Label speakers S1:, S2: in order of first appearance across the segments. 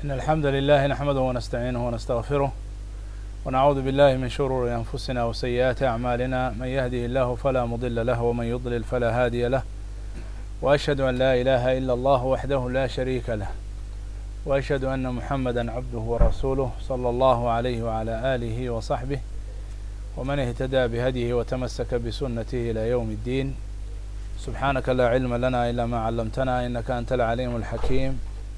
S1: إن الحمد لله نحمده ونستعينه ونستغفره ونعوذ بالله من شرور أنفسنا وسيئات أعمالنا من يهده الله فلا مضل له ومن يضلل فلا هادي له وأشهد أن لا إله إلا الله وحده لا شريك له وأشهد أن محمدا عبده ورسوله صلى الله عليه وعلى آله وصحبه ومن اهتدى بهديه وتمسك بسنته إلى يوم الدين سبحانك لا علم لنا إلا ما علمتنا إنك أنت العليم الحكيم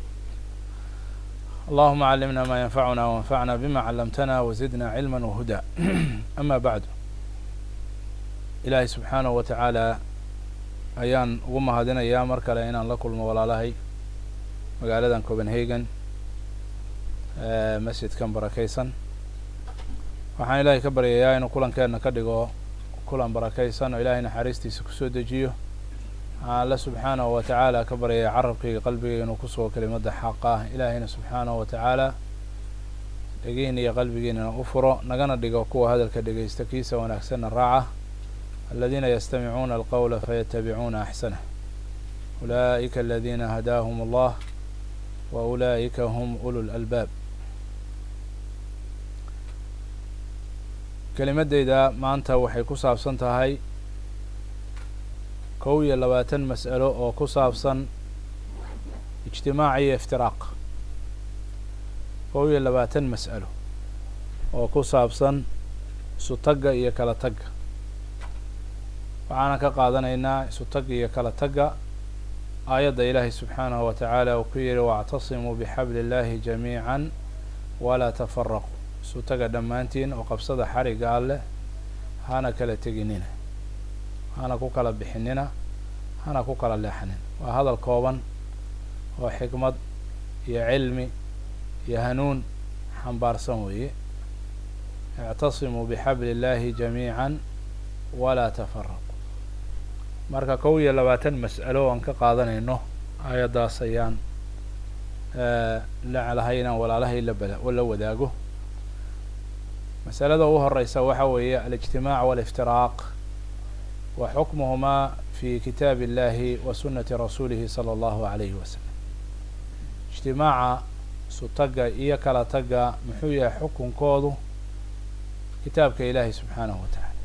S1: اللهم علمنا ما ينفعنا وانفعنا بما علمتنا وزدنا علما وهدى أما بعد ilaahay subxaanahu wa tacaala ayaan ugu mahadinayaa mar kale inaan la kulmo walaalahay magaaladan copenhagen masjidkan barakaysan waxaan ilaahay ka baryayaa inuu kulankeena ka dhigo kulan barakaysan oo ilaahay naxariistiisa kusoo dejiyo waxaan alle subxaanahu wa tacaala ka baryaya carabkayga qalbigayga inuu kusugo kelimadda xaqa ah ilaahayna subxaanahu wa tacaala dhegihiina iyo qalbigiinana u furo nagana dhigo kuwa hadalka dhegaysta kiisa wanaagsanna raaca aladiina yastamicuuna alqowla fayatabicuuna axsanah ulaa'ika aladiina hadaahum allah wa ulaa'ika hum ulu lalbaab kelimaddayda maanta waxay ku saabsan tahay kow iyo labaatan mas'alo oo ku saabsan ijtimaac iyo iftiraaq kow iyo labaatan mas'alo oo ku saabsan isu tagga iyo kala tagga waxaana ka qaadanaynaa isu tagga iyo kala tagga aayadda ilaahay subxaanahu wa tacaala uu ku yihi wactasimuu bixabli illaahi jamiican walaa tafaraquu isu taga dhammaantiin oo qabsada xarigga alleh hana kala teginina hana ku kala bixinina hana ku kala leexanin waa hadal kooban oo xikmad iyo cilmi iyo hanuun xambaarsan weeye ictasimuu bixabli illaahi jamiican walaa tafaraquu marka kow iyo labaatan mas'alo aan ka qaadanayno aayaddaas ayaan laclahay inaan walaalahay labala la wadaago masalada ugu horeysa waxa weeye alijtimaac waliftiraaq wa xukmuhumaa fi kitaab illahi wa sunati rasuulihi sala allahu alayhi wasalam ijtimaaca isu tagga iyo kala tagga muxuu yahay xukunkoodu kitaabka ilaahay subxaanahu wa tacaala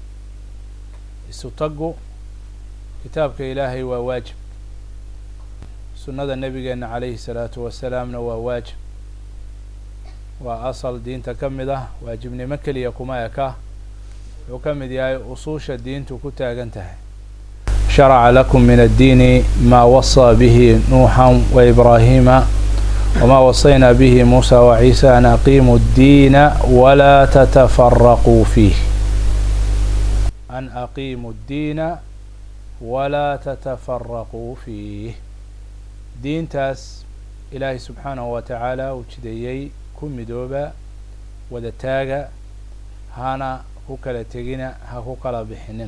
S1: isu taggu kitaabka ilaahay waa waajib sunnada nabigeena calayhi salaatu wasalaamna waa waajib waa asal diinta ka mid ah waajibnimo keliya kuma eka wuxuu ka mid yahay usuusha diintu ku taagan tahay sharaca lakum min addiini maa wasaa bihi nuuxan wa ibraahiima wma wasaynaa bihi muusa wa ciisa an aqiimuu ddiina walaa tatafaraquu fiih an aqiimuu ddiina walaa tatafaraquu fiih diintaas ilaahay subxaanahu wa tacaala uu jideeyey ku midooba wada taaga hana ku kala tegina ha ku kala bixinina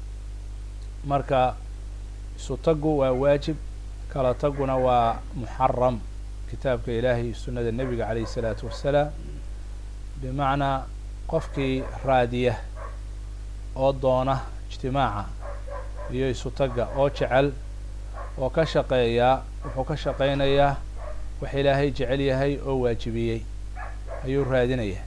S1: marka isu taggu waa waajib kala tagguna waa muxaram kitaabka ilaahay iyo sunnada nebiga calayhi isalaatu wassalaam bimacnaa qofkii raadiya oo doona ijtimaaca iyo isu tagga oo jecel oo ka shaqeeyaa wuxuu ka shaqaynayaa wax ilaahay jecel yahay oo waajibiyey ayuu raadinayaa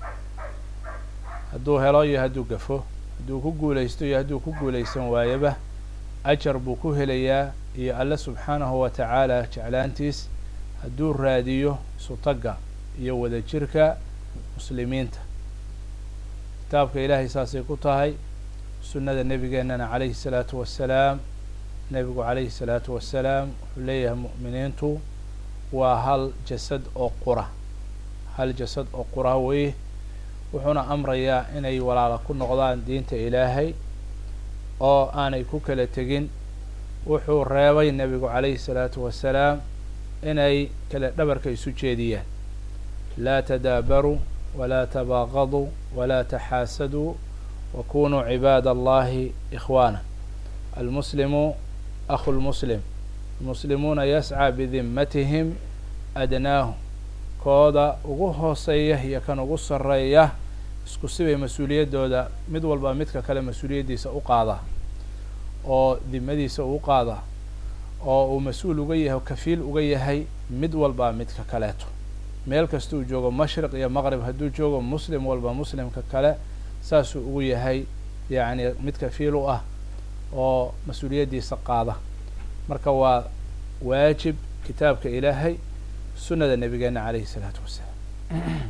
S1: hadduu helo iyo hadduu gafo hadduu ku guulaysto iyo hadduu ku guulaysan waayaba ajar buu ku helayaa iyo alle subxaanahu wa tacaala jeclaantiis hadduu raadiyo isu tagga iyo wada jirka muslimiinta kitaabka ilaahay saasay ku tahay sunnada nebigeenana calayhi salaatu wassalaam nebigu calayhi salaatu wassalaam wuxuu leeyahay mu'miniintu waa hal jasad oo qura hal jasad oo qura weye wuxuuna amrayaa inay walaala ku noqdaan diinta ilaahay oo aanay ku kala tegin wuxuu reebay nebigu calayhi salaatu wassalaam inay kala dhabarka isu jeediyaan laa tadaabaruu walaa tabaaqaduu walaa taxaasaduu wakunuu cibaada allahi ikhwaana almuslimu akhu lmuslim almuslimuuna yascaa bidimmatihim adnaahum kooda ugu hooseeya iyo kan ugu sarreeya isku sibay mas-uuliyaddooda mid walba midka kale mas-uuliyaddiisa u qaadaa oo dimadiisa uu qaadaa oo uu mas-uul uga yahay o kafiil uga yahay mid walba midka kaleeto meel kasta uu joogo mashriq iyo maqrib hadduu joogo muslim walba muslimka kale saasuu ugu yahay yacni mid kafiil u ah oo mas-uuliyaddiisa qaada marka waa waajib kitaabka ilaahay sunnada nabigeena calayhi isalaatu wassalaam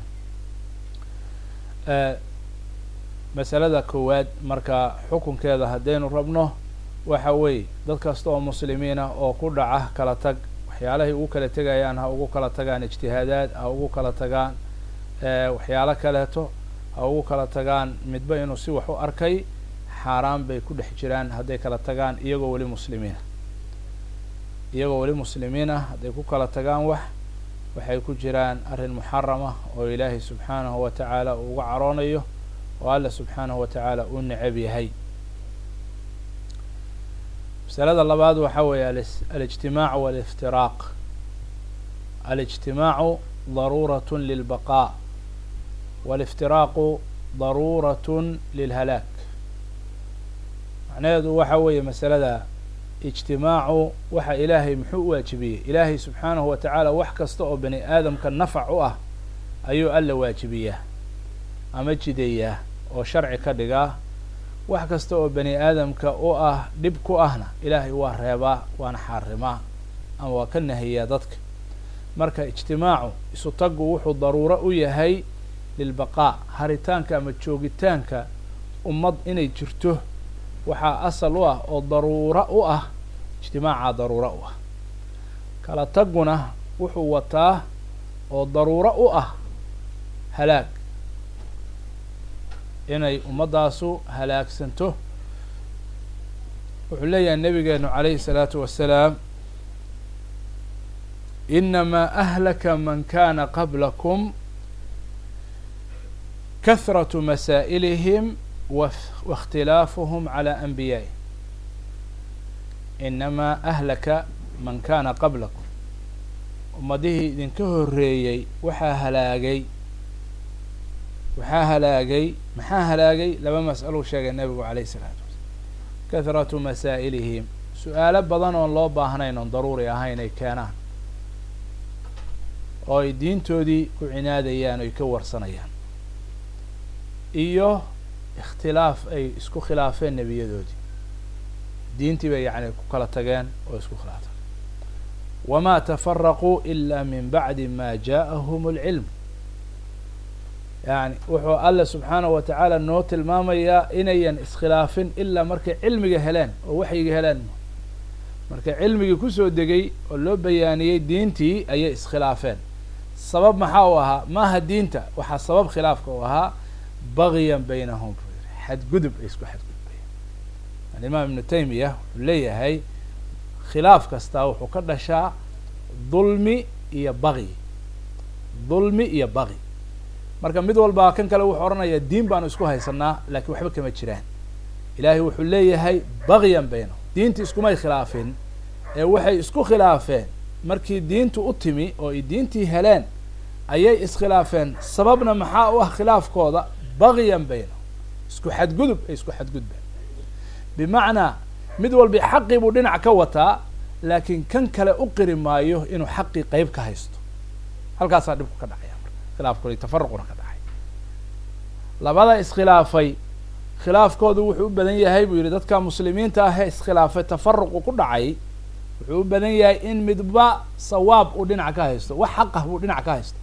S1: masalada koowaad marka xukunkeeda haddaynu rabno waxa weeye dad kasta oo muslimiina oo ku dhaca kala tag waxyaalahay ugu kala tegayaan ha ugu kala tagaan ijtihaadaad ha ugu kala tagaan waxyaalo kaleeto ha ugu kala tagaan midba inuu si wax u arkay xaaraan bay ku dhex jiraan hadday kala tagaan iyagoo weli muslimiina iyagoo weli muslimiin ah hadday ku kala tagaan wax waxay ku jiraan arrin muxarama oo ilaahay subxaanahu wa tacaala uu uga caroonayo oo alla subxaanahu wa tacaala uu necab yahay masalada labaad waxaa weeye alijtimaacu waliftiraaq alijtimaacu daruurat lilbaqaa waliftiraaqu daruurat lilhalaak macnaheedu waxa weeye masalada ijtimaacu waxa ilaahay muxuu u waajibiyey ilaahay subxaanahu wa tacaala wax kasta oo bani aadamka nafac u ah ayuu alla waajibiyaa ama jideeyaa oo sharci ka dhigaa wax kasta oo bani aadamka u ah dhib ku ahna ilaahay waa reebaa waana xaarimaa ama waa ka nahiyaa dadka marka ijtimaacu isu taggu wuxuu daruuro u yahay lilbaqaa haritaanka ama joogitaanka ummad inay jirto waxaa asal u ah oo daruuro u ah ijtimaacaa daruuro u ah kala tagguna wuxuu wataa oo daruuro u ah halaag inay ummaddaasu halaagsanto wuxuu leeyahay nabigeenu calayhi الsalaatu wasalaam inamaa ahlaka man kana qablakum kahraة masaa'ilihim waاkhtilaafuhum calى anbiyaa'ih inamaa ahlaka man kana qablakum ummadihii idinka horeeyey waxaa halaagay waxaa halaagay maxaa halaagay laba mas'alou sheegay nebigu calayh isalaatu wasalaam kahratu masaa'ilihim su-aalo badan oon loo baahnayn oon daruuri ahayn ay keenaan oo ay diintoodii ku cinaadayaan o ay ka warsanayaan iyo ikhtilaaf ay isku khilaafeen nebiyadoodii diintii bay yacni ku kala tageen oo isku khilaafeen wma tafaraquu ila min bacdi ma ja'ahum اlcilm yani wuxuu alla subxaanahu wa tacaala noo tilmaamayaa inayan iskhilaafin ilaa markay cilmiga heleen oo waxyiga heleen markay cilmigii kusoo degay oo loo bayaaniyey diintii ayay iskhilaafeen sabab maxaa u ahaa maaha diinta waxaa sabab khilaafka u ahaa bagyan baynahum buu yihi xadgudub ay isku xadgudbayeen alimaam ibnu taymiya wuxuu leeyahay khilaaf kastaa wuxuu ka dhashaa dulmi iyo baqyi dulmi iyo baqyi marka mid walbaa kan kale wuxuu odhanayaa diin baanu isku haysanaa laakiin waxba kama jiraan ilaahay wuxuu leeyahay bagyan baynahum diinti iskumay khilaafin ee waxay isku khilaafeen markii diintu u timi oo ay diintii heleen ayay iskhilaafeen sababna maxaa u ah khilaafkooda bagyan baynahum isku xadgudub ay isku xadgudbeen bimacnaa mid walbi xaqii buu dhinac ka wataa laakiin kan kale u qiri maayo inuu xaqii qeyb ka haysto halkaasaa dhibku ka dhacaya marka khilaafkooda tafaruquna ka dhacay labada iskhilaafay khilaafkoodu wuxuu u badan yahay buu yihi dadka muslimiinta ahee iskhilaafay tafaruqu ku dhacay wuxuu u badan yahay in midba sawaab uu dhinac ka haysto wax xaq ah buu dhinac ka haysto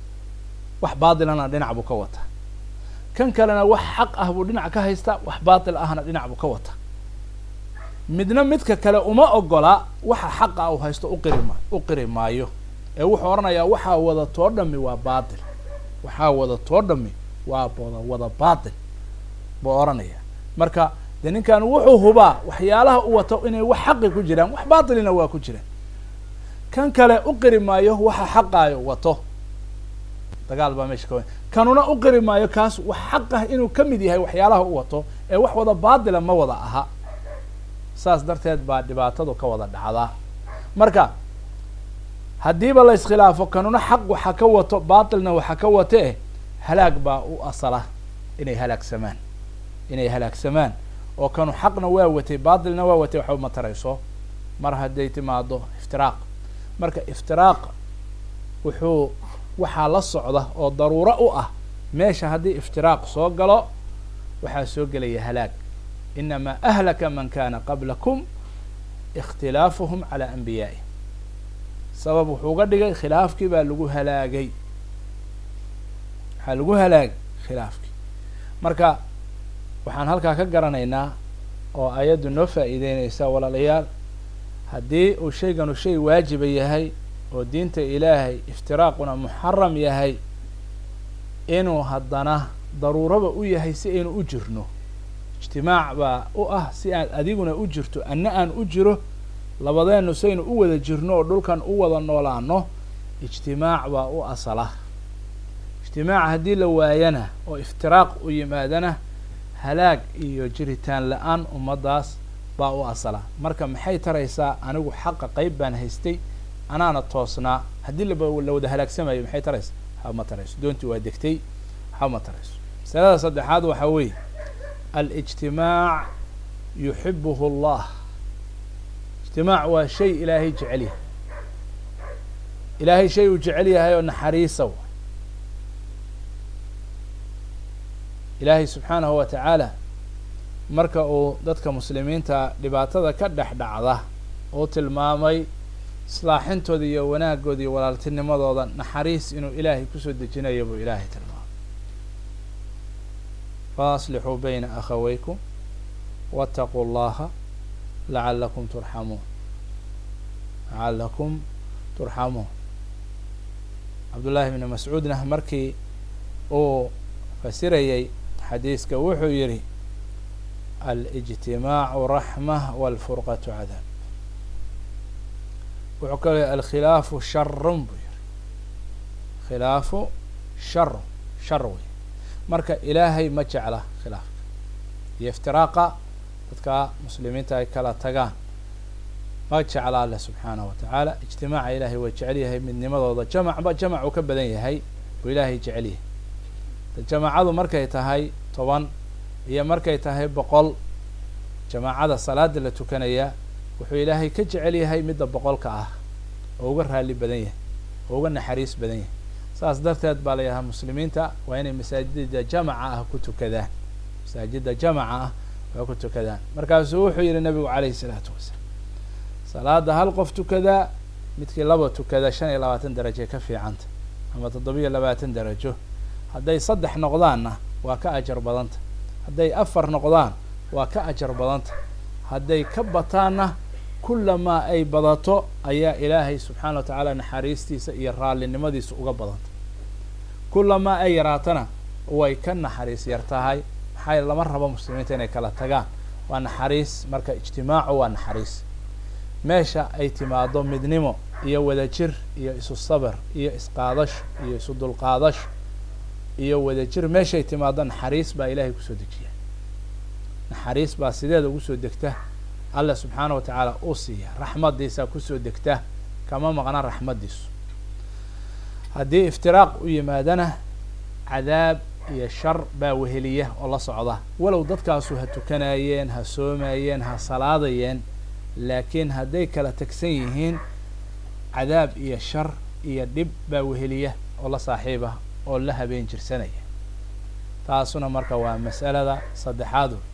S1: wax baatilana dhinac buu ka wataa kan kalena wax xaq ah buu dhinac ka haystaa wax baatil ahna dhinac buu ka wataa midna midka kale uma ogola waxa xaqa uu haysto uqiri ma u qiri maayo ee wuxuu odhanayaa waxaa wada too dhami waa baatil waxaa wada too dhami waa wada wada baatil buu odhanayaa marka de ninkan wuxuu hubaa waxyaalaha u wato inay wax xaqi ku jiraan wax baatilina waa ku jiraan kan kale u qiri maayo waxa xaqaayo wato dagaal baa meesha ka kanuna u qiri maayo kaas wax xaq ah inuu ka mid yahay waxyaalaha u wato ee wax wada baatila ma wada aha saas darteed baa dhibaatadu ka wada dhacdaa marka haddiiba la iskhilaafo kanuna xaq waxa ka wato baatilna waxa ka wate halaag baa u asala inay halaagsamaan inay halaagsamaan oo kanu xaqna waa watay baatilna waa watay waxba ma tarayso mar hadday timaado iftiraaq marka iftiraaq wuxuu waxaa la socda oo daruuro u ah meesha haddii iftiraaq soo galo waxaa soo gelaya halaag inamaa ahlaka man kana qablakum ikhtilaafuhum calaa anbiyaa'ih sabab wuxuu ga dhigay khilaafkii baa lagu halaagay waxaa lagu halaagay khilaafkii marka waxaan halkaa ka garanaynaa oo ayaddu noo faa'iideynaysa walaalayaal haddii uu shayganu shay waajiba yahay oo diinta ilaahay iftiraaquna muxaram yahay inuu haddana daruuraba u yahay si aynu u jirno ijtimaac baa u ah si aad adiguna u jirto anna aan u jiro labadeennu saynu u wada jirno oo dhulkan u wada noolaano ijtimaac baa u asala ijtimaac haddii la waayana oo iftiraaq u yimaadana halaag iyo jiritaan la-aan ummaddaas baa u asala marka maxay taraysaa anigu xaqa qeyb baan haystay anaana toosnaa haddii laba la wada halaagsamayo maxay taraysaa waxba ma tarayso doontii waa degtay waxba ma tarayso masalada saddexaad waxaa weeye alijtimaac yuxibuhu allah ijtimaac waa shay ilaahay jecel yahay ilaahay shay uu jecel yahay oo naxariisa w ilaahay subxaanahu wa tacaala marka uu dadka muslimiinta dhibaatada ka dhex dhacda uu tilmaamay islaaxintooda iyo wanaagooda iyo walaaltinimadooda naxariis inuu ilaahay kusoo dejinayo buu ilaahay tilmaamay faaslixuu bayna akhaweykum waataquu llaha lacalakum turxamuun lacalakum turxamuun cabdullaahi bni mascuudna markii uu fasirayay xadiiska wuxuu yihi alijtimaacu raxma walfurqatu cadaab wuxuu kaloo yihi alkhilaafu sharun buu yihi khilaafu sharu shar wey marka ilaahay ma jecla khilaafka iyo iftiraaqa dadka muslimiinta ay kala tagaan ma jecla alleh subxaanahu wa tacaala ijtimaaca ilaahay waa jecel yahay midnimadooda jamacba jamac uu ka badan yahay buu ilaahay jecel yahay jamaacadu markay tahay toban iyo markay tahay boqol jamaacada salaada la tukanaya wuxuu ilaahay ka jecel yahay midda boqolka ah oo uga raali badan yahay oo uga naxariis badan yahay saas darteed baa la yidhahaa muslimiinta waa inay masaajida jamaca ah ku tukadaan masaajida jamaca ah waa ku tukadaan markaasuu wuxuu yihi nabigu calayhi salaatu wasalaam salaada hal qof tukadaa midkii laba tukada shan iyo labaatan darajo ka fiicanta ama toddobiyo labaatan darajo hadday saddex noqdaanna waa ka ajar badanta hadday afar noqdaan waa ka ajar badanta hadday ka bataanna kullamaa ay badato ayaa ilaahay subxaana wa tacaala naxariistiisa iyo raallinimadiisa uga badanta kullamaa ay yaraatana way ka naxariis yar tahay maxaa lama rabo muslimiinta inay kala tagaan waa naxariis marka ijtimaacu waa naxariis meesha ay timaado midnimo iyo wadajir iyo isu sabir iyo isqaadasho iyo isu dulqaadasho iyo wadajir meeshay timaado naxariis baa ilaahay kusoo dejiya naxariis baa sideeda ugu soo degta allah subxaana wa tacaala uu siiya raxmadiisaa kusoo degta kama maqna raxmadiisu haddii iftiraaq u yimaadana cadaab iyo shar baa weheliya oo la socda walow dadkaasu ha tukanayeen ha soomayeen ha salaadayeen laakiin hadday kala tagsan yihiin cadaab iyo shar iyo dhib baa weheliya oo la saaxiiba oo la habeen jirsanaya taasuna marka waa mas'alada saddexaad wey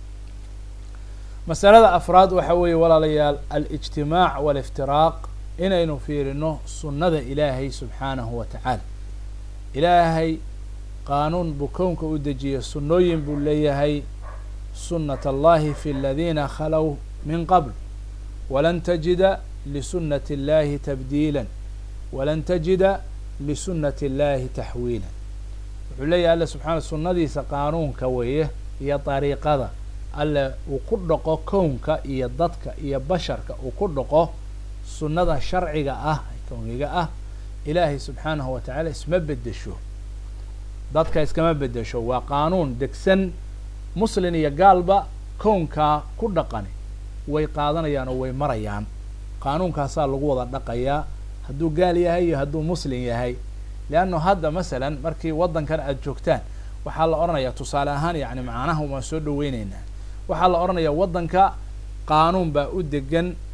S1: masalada afraad waxa weeye walaalayaal alijtimaac waliftiraaq inaynu fiirino sunnada ilaahay subxaanahu wa tacaala ilaahay qaanuun buu kownka u dejiyey sunnooyin buu leeyahay sunnat allahi fi aladiina khalow min qabl walan tajida lisunati اllahi tabdiila walan tajida lisunati اllahi taxwiila wuxuu leeyahay alle subxana sunnadiisa qaanuunka weeye iyo dariiqada alle uu ku dhaqo kownka iyo dadka iyo basharka uu ku dhaqo sunnada sharciga ah kowniga ah ilaahay subxaanahu wa tacaala isma bedesho dadka iskama bedesho waa qaanuun degsan muslin iyo gaalba kownkaa ku dhaqani way qaadanayaan oo way marayaan qaanuunkaasaa lagu wada dhaqayaa hadduu gaal yahay iyo hadduu muslin yahay leanno hadda masalan markii waddankan aada joogtaan waxaa la odhanayaa tusaale ahaan yacni macnaha waan soo dhaweyneynaa waxaa la odhanayaa waddanka qaanuun baa u degan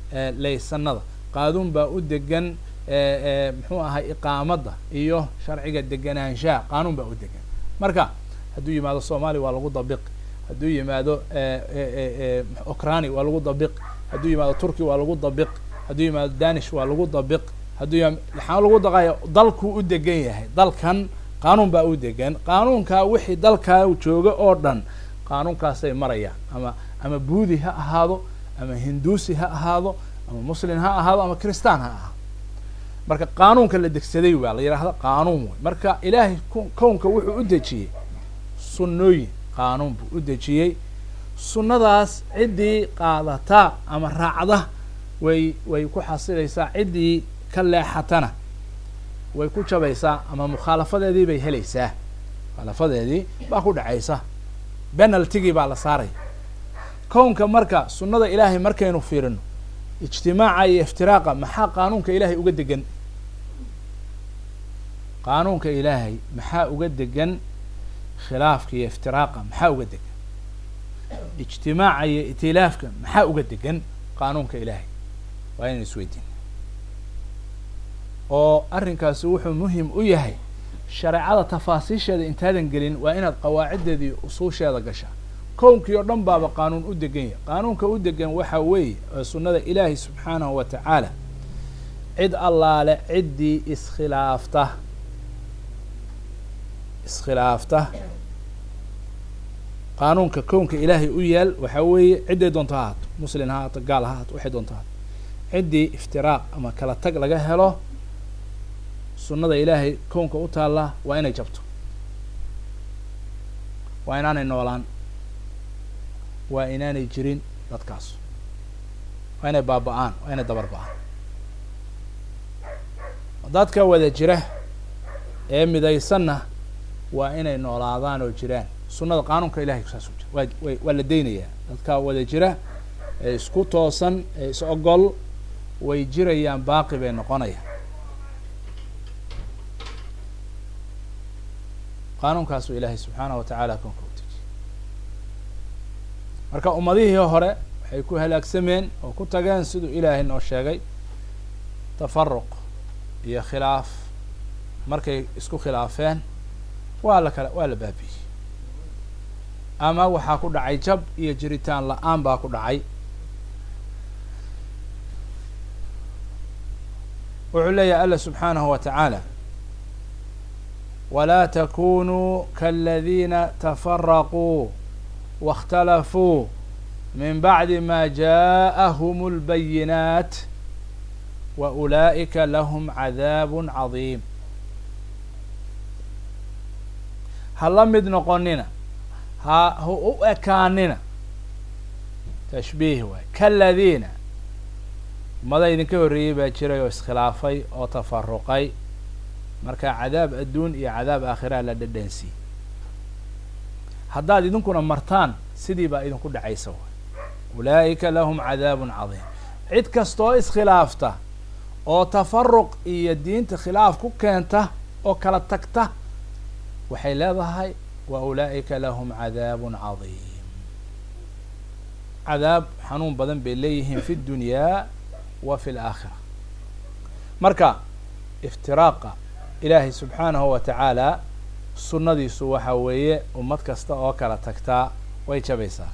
S1: laysanada qaanuun baa u degan muxuu ahay iqaamadda iyo sharciga deganaanshaha qaanuun baa u degan marka hadduu yimaado soomaaliya waa lagu dabiq hadduu yimaado okrani waa lagu dabiq hadduu yimaado turki waa lagu dabiq hadduu yimaado danish waa lagu dabiq hadduu yim waxaa lagu daqaya dalkuu u degan yahay dalkan qaanuun baa u degan qaanuunkaa wixii dalkaa jooga oo dhan qaanuunkaasay marayaan ama ama buudi ha ahaado ama hinduusi ha ahaado ama muslim ha ahaado ama christaan ha ahaado marka qaanuunka la degsaday waa la yidhaahda qaanuun wey marka ilaahay kownka wuxuu u dejiyey sunnooyin qaanuun buu u dejiyey sunnadaas ciddii qaadata ama raacda way way ku xasilaysaa ciddii ka leexatana way ku jabaysaa ama mukhaalafadeedii bay helaysaa mukhaalafadeedii baa ku dhacaysa penaltigii baa la saaraya kownka marka sunnada ilaahay markaynu fiirino ijtimaaca iyo iftiraaqa maxaa qaanuunka ilaahay uga degan qaanuunka ilaahay maxaa uga degan khilaafka iyo iftiraaqa maxaa uga degan ijtimaaca iyo itilaafka maxaa uga degan qaanuunka ilaahay waa inaynu isweydiin oo arrinkaasi wuxuu muhim u yahay shareecada tafaasiisheeda intaadan gelin waa inaad qawaaciddeedii usuusheeda gashaa kownkii oo dhan baaba qaanuun u degan yahay qaanuunka u degan waxa weeye oo sunnada ilaahi subxaanahu wa tacaala cid allaale ciddii iskhilaafta iskhilaafta qaanuunka kownka ilaahay u yaal waxaa weeye cidday doonto ha haato muslin ha haato gaal ha haato waxay doonto ha haato ciddii iftiraaq ama kala tag laga helo sunnada ilaahay kownka u taalla waa inay jabto waa inaanay noolaan waa inaanay jirin dadkaas waa inay baaba-aan waa inay dabar ba-aan dadka wada jira ee midaysanna waa inay noolaadaan oo jiraan sunnada qaanuunka ilahay saas u jira waa wa waa la deynayaa dadka wada jira ee isku toosan ee is ogol way jirayaan baaqi bay noqonayaan qaanuunkaasuu ilaahay subxaanahu wa tacaala koonka u dejiyey marka ummadihii hore waxay ku halaagsameen oo ku tageen siduu ilaahay noo sheegay tafaruq iyo khilaaf markay isku khilaafeen waa la kala waa la baabiyey ama waxaa ku dhacay jab iyo jiritaan la-aan baa ku dhacay wuxuu leeyahay alla subxaanahu wa tacaala walaa takunuu kaladiina tafaraquu waاkhtalafuu min bacdi ma jaءahum اlbayinaat wa ulaa'ika lahum cadaab cadiim ha la mid noqonina ha ha u ekaanina tashbiih waay kaladiina ummada idinka horreeyey baa jiray oo iskhilaafay oo tafaruqay marka cadaab adduun iyo cadaab aakhiraha la dhadhansiiyey haddaad idinkuna martaan sidii baa idinku dhacaysa waay ulaa'ika lahum cadaabun cadiim cid kastooo iskhilaafta oo tafaruq iyo diinta khilaaf ku keenta oo kala tagta waxay leedahay wa ulaa'ika lahum cadaabun cadiim cadaab xanuun badan bay leeyihiin fi ddunyaa wa fi laakhira marka iftiraaqa ilaahay subxaanahu wa tacaala sunnadiisu waxa weeye ummad kasta oo kala tagtaa way jabaysaa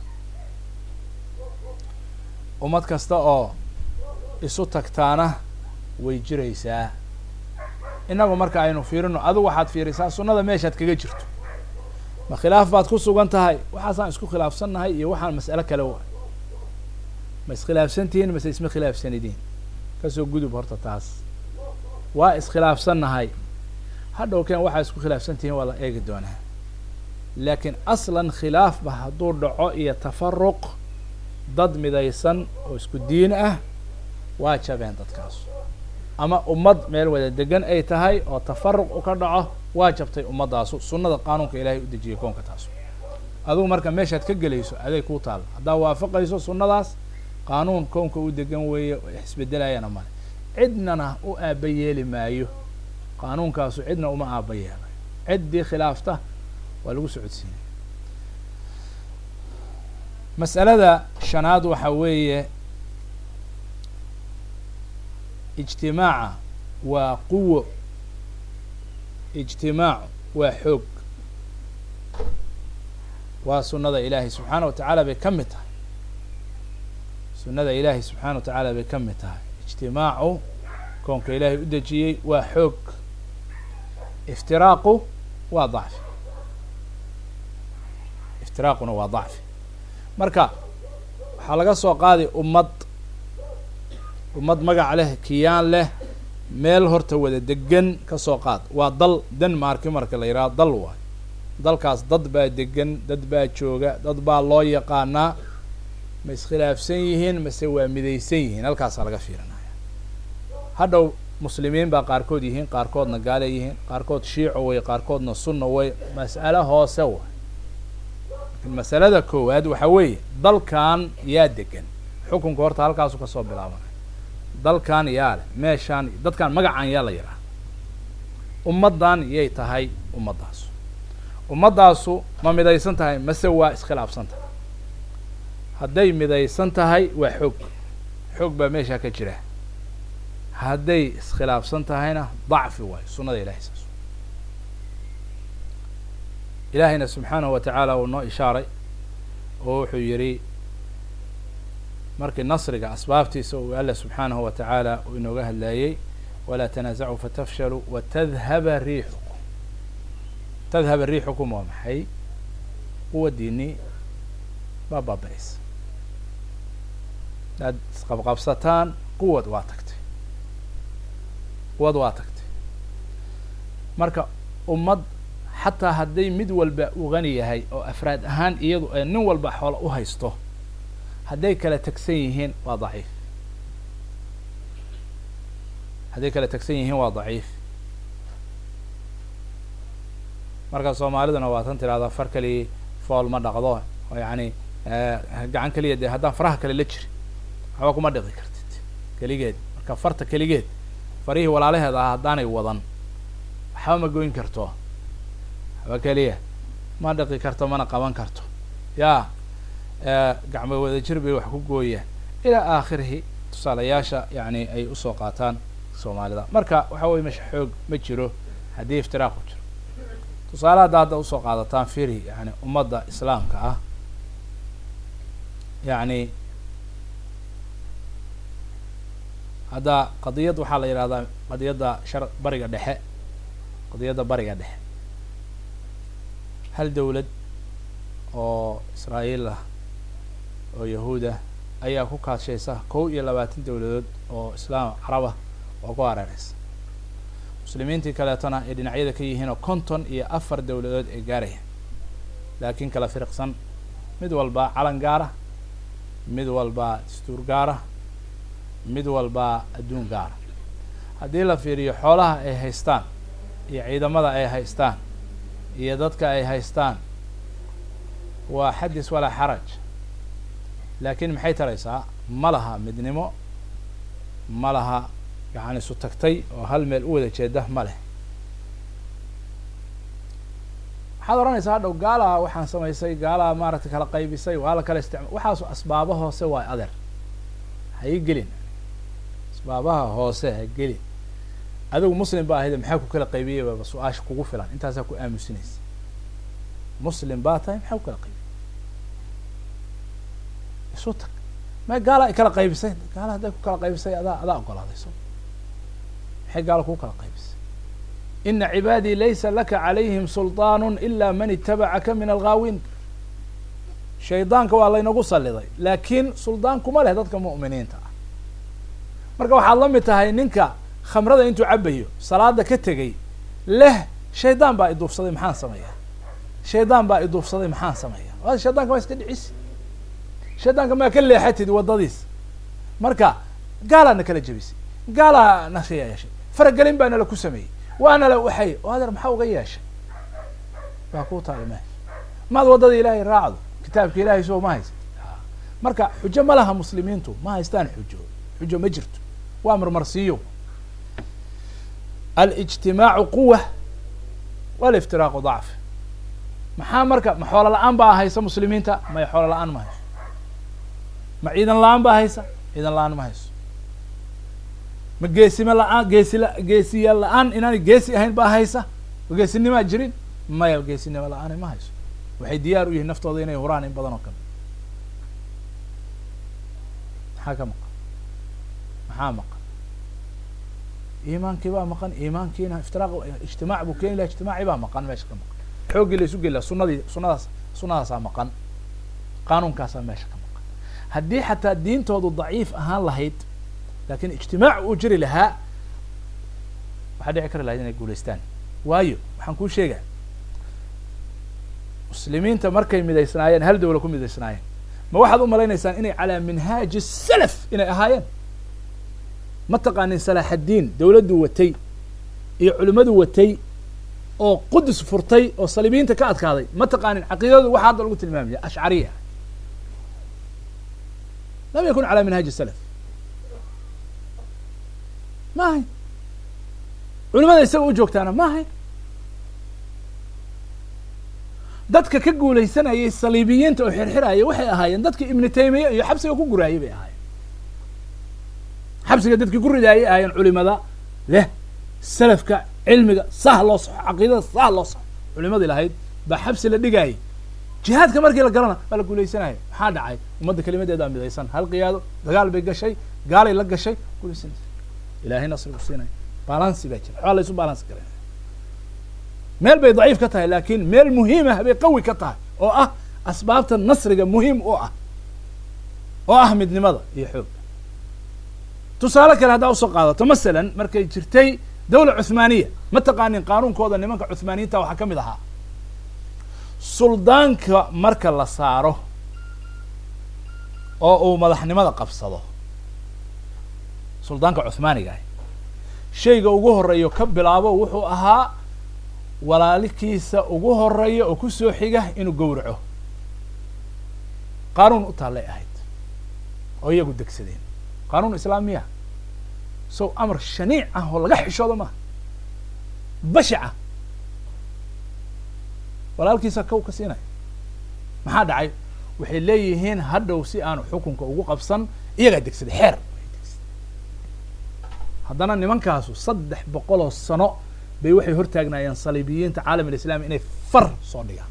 S1: ummad kasta oo isu tagtaana way jiraysaa innagu marka aynu fiirino adigu waxaad fiirisaa sunnada meeshaad kaga jirto ma khilaaf baad ku sugan tahay waxaasaan isku khilaafsannahay iyo waxaan mas'alo kale wa ma iskhilaafsantihiin mase isma khilaafsanidiin kasoo gudub horta taas waa iskhilaafsannahay hadhow keen waxaa isku khilaafsantihiin waa la eegi doonaa laakiin aslan khilaafba hadduu dhaco iyo tafaruq dad midaysan oo isku diin ah waa jabeen dadkaas ama ummad meel wada degan ay tahay oo tafaruq u ka dhaco waa jabtay ummaddaasu sunnada qaanuunka ilaahay u dejiyay koonka taasu adugu marka meeshaad ka gelayso aday kuu taalla haddaad waafaqayso sunnadaas qaanuun koonka u degan weeye isbedelayana male cidnana u aaba yeeli maayo qaanuunkaasu cidna uma aaba yeelayo ciddii khilaafta waa lagu socodsiinaya mas'alada shanaad waxa weeye ijtimaaca waa quwo ijtimaacu waa xoog waa sunnada ilaahay subxaana wa tacaala bay ka mid tahay sunnada ilaahay subxaana wa tacaala bay ka mid tahay ijtimaacu koonka ilaahay u dejiyey waa xoog iftiraaqu waa dacfi iftiraaquna waa dacfi marka waxaa laga soo qaaday ummad ummad magac leh kiyaan leh meel horta wada degan ka soo qaad waa dal denmarki marka la yidhaha dal waayo dalkaas dad baa degan dad baa jooga dad baa loo yaqaanaa ma iskhilaafsan yihiin mase waa midaysan yihiin halkaasaa laga fiirinaya hadhow muslimiin baa qaarkood yihiin qaarkoodna gaale yihiin qaarkood shiico way qaarkoodna sunna way mas'alo hoose way lakin masalada koowaad waxa weeye dalkan yaa degan xukunka horta halkaasu kasoo bilaabanay dalkan yaa leh meeshaan dadkan magacan yaa la yidhaha ummaddan yay tahay ummaddaasu ummaddaasu ma midaysan tahay mase waa iskhilaafsan tahay hadday midaysan tahay waa xoog xoog baa meeshaa ka jira hadday iskhilaafsan tahayna dacfi waayo sunnada ilahay saas ilaahayna subxaanahu wa tacaala uu noo ishaaray oo wuxuu yidhi markii nasriga asbaabtiisa uu alla subxaanahu wa tacaala uu inooga hadlaayey walaa tanaasacuu fatafshaluu watadhaba riixukum tadhaba riixukum waa maxay quwadiinii baa baaba-aysa hadaad isqabqabsataan quwad waa tagtay quwad waa tagtay marka ummad xataa hadday mid walba u gani yahay oo afraad ahaan iyadu ee nin walba xoola u haysto hadday kala tegsan yihiin waa daciif hadday kala tegsan yihiin waa daciif marka soomaaliduna waa tan tirahdaa far kaliya fool ma dhaqdo oo yacni gacan keliya dee haddaan faraha kale la jirin waxba kuma dhiqi kartid keligeed marka farta keligeed farihii walaalaheed ah haddaanay wadan waxba ma goyn karto waxba keliya ma dhiqi karto mana qaban karto yaa gacmo wada jir bay wax ku gooyaan ilaa aakhirihi tusaalayaasha yani ay usoo qaataan soomaalida marka waxa weye mesha xoog ma jiro haddii iftiraaq ku jiro tusaale hadda hadda usoo qaadataan firi yani ummadda islaamka ah yani hadda qadiyad waxaa la yidhahdaa qadiyadda shar bariga dhexe qadiyadda bariga dhexe hal dawlad oo israa'iil ah oo yahuuda ayaa ku kaashaysa kow iyo labaatan dawladood oo islaam carabah oo ku hareereysa muslimiintii kaleetona ay dhinacyada ka yihiin oo konton iyo afar dawladood ay gaarayaan laakiin kala firiqsan mid walba calan gaara mid walba dastuur gaara mid walba adduun gaara haddii la fiiriyo xoolaha ay haystaan iyo ciidamada ay haystaan iyo dadka ay haystaan waa xadis walaa xaraj laakiin maxay taraysaa ma laha midnimo ma laha yani isu tagtay oo hal meel u wada jeeda ma leh waxaad odhanaysaa hadhow gaalaha waxaan samaysay gaalaha maaragtay kala qaybisay waa la kala isticma waxaasu asbaaba hoose waa adeer ha ii gelin asbaabaha hoose ha gelin adigu muslim ba ahayde maxaa ku kala qaybiyey baaba su-aasha kugu filan intaasaa ku aamusinaysa muslim baa tahay maxaa ku kala qaybiyey isu tag ma gaala ay kala qaybisay gaala hadday ku kala qaybisay adaa adaa ogolaaday so maxay gaala kuu kala qaybisay ina cibaadii laysa laka calayhim sulطaan ila man itabacaka min alghaawin shaydaanka waa laynagu saliday laakiin suldaan kuma leh dadka mu'miniinta ah marka waxaad la mid tahay ninka khamrada intuu cabayo salaada ka tegay leh shaydaan baa iduufsaday maxaan sameeya shaydaan baa iduufsaday maxaan sameeya shaydanka maa iska dhicisi shaydaanka maa ka leexatid waddadiis marka gaalaa na kala jebisay gaalaa na yeeshay faragelin baa nala ku sameeyey waana la waxay o adeer maxaa uga yeeshay waa kuu taalima maad waddada ilaahay raacdo kitaabka ilaahay soo ma haysa marka xujo ma laha muslimiintu ma haystaan xujo xujo ma jirto waa marmarsiiyo alijtimaacu quwa waliftiraaqu dacf maxaa marka ma xoolo la-aan baa haysa muslimiinta may xoolo la-aan ma hayso ma ciidan la-aan baa haysa ciidan la-aan ma hayso ma geesima la-aan geesi la geesiya la-aan inaanay geesi ahayn baa haysa ma geesinimaa jirin maya geesinimo la-aani ma hayso waxay diyaar u yihiin naftooda inay huraan in badan oo kale maxaa ka maqan maxaa maqan iimaankii baa maqan iimaankiina iftiraaq ijtimaac buu keeni laha ijtimaaci baa maqan meesha ka maqan xooggii la isu geli laha sunadii sunadaas sunadaasaa maqan qaanuunkaasaa meesha ka maqan haddii xataa diintoodu daciif ahaan lahayd lakin ijtimaac uu jiri lahaa waxaa dhici kari lahayd inay guulaystaan waayo waxaan kuu sheegaa muslimiinta markay midaysnaayeen hal dawla ku midaysnaayeen ma waxaad u malaynaysaan inay calaa minhaaji salaf inay ahaayeen ma taqaanin salaaxaddiin dawladdu watay iyo culimmadu watay oo qudus furtay oo saliibiyiinta ka adkaaday ma taqaanin caqiidadu waxaa hadda lagu tilmaamaya ashcariya lam yakun calaa minhaaji salaf ma ahayn culimada isaga u joogtaana ma ahayn dadka ka guulaysanayay saliibiyiinta oo xirxiraya waxay ahaayeen dadka ibnu taymiya iyo xabsiga ku guraayay bay ahaayeen xabsiga dadkii ku ridaayay ahaayeen culimada leh salafka cilmiga sah loo saxo caqiidada sah loo saxo culimadii lahayd baa xabsi la dhigaayay jihaadka markii la galana waa la guulaysanaya maxaa dhacay ummadda kelimadeedaa midaysan hal qiyaado dagaal bay gashay gaalay la gashay guulaysanaysa ilahay nasri u siinaya balansi baa jira waxbaa la isu balansi garaya meel bay daciif ka tahay laakin meel muhiimah bay qawi ka tahay oo ah asbaabta nasriga muhiim u ah oo ah midnimada iyo xoogga tusaale kale haddaa usoo qaadato masalan markay jirtay dawla cuthmaaniya ma taqaanin qaanuunkooda nimanka cuthmaaniyiinta waxaa ka mid ahaa suldaanka marka la saaro oo uu madaxnimada qabsado suldaanka cuthmaaniga ah shayga ugu horeeyo ka bilaabo wuxuu ahaa walaalikiisa ugu horeeya oo kusoo xiga inuu gowraco qaanuun u taallay ahayd oo iyagu degsadeen qaanuun islaamiya so amar shaniic ah oo laga xishoodo maaha bashaca walaalkiisa kow ka siinaya maxaa dhacay waxay leeyihiin hadhow si aanu xukunka ugu qabsan iyagaa degsaday xeer haddana nimankaasu saddex boqol oo sano bay waxay hortaagnaayeen saliibiyiinta caalam alislami inay far soo dhigaan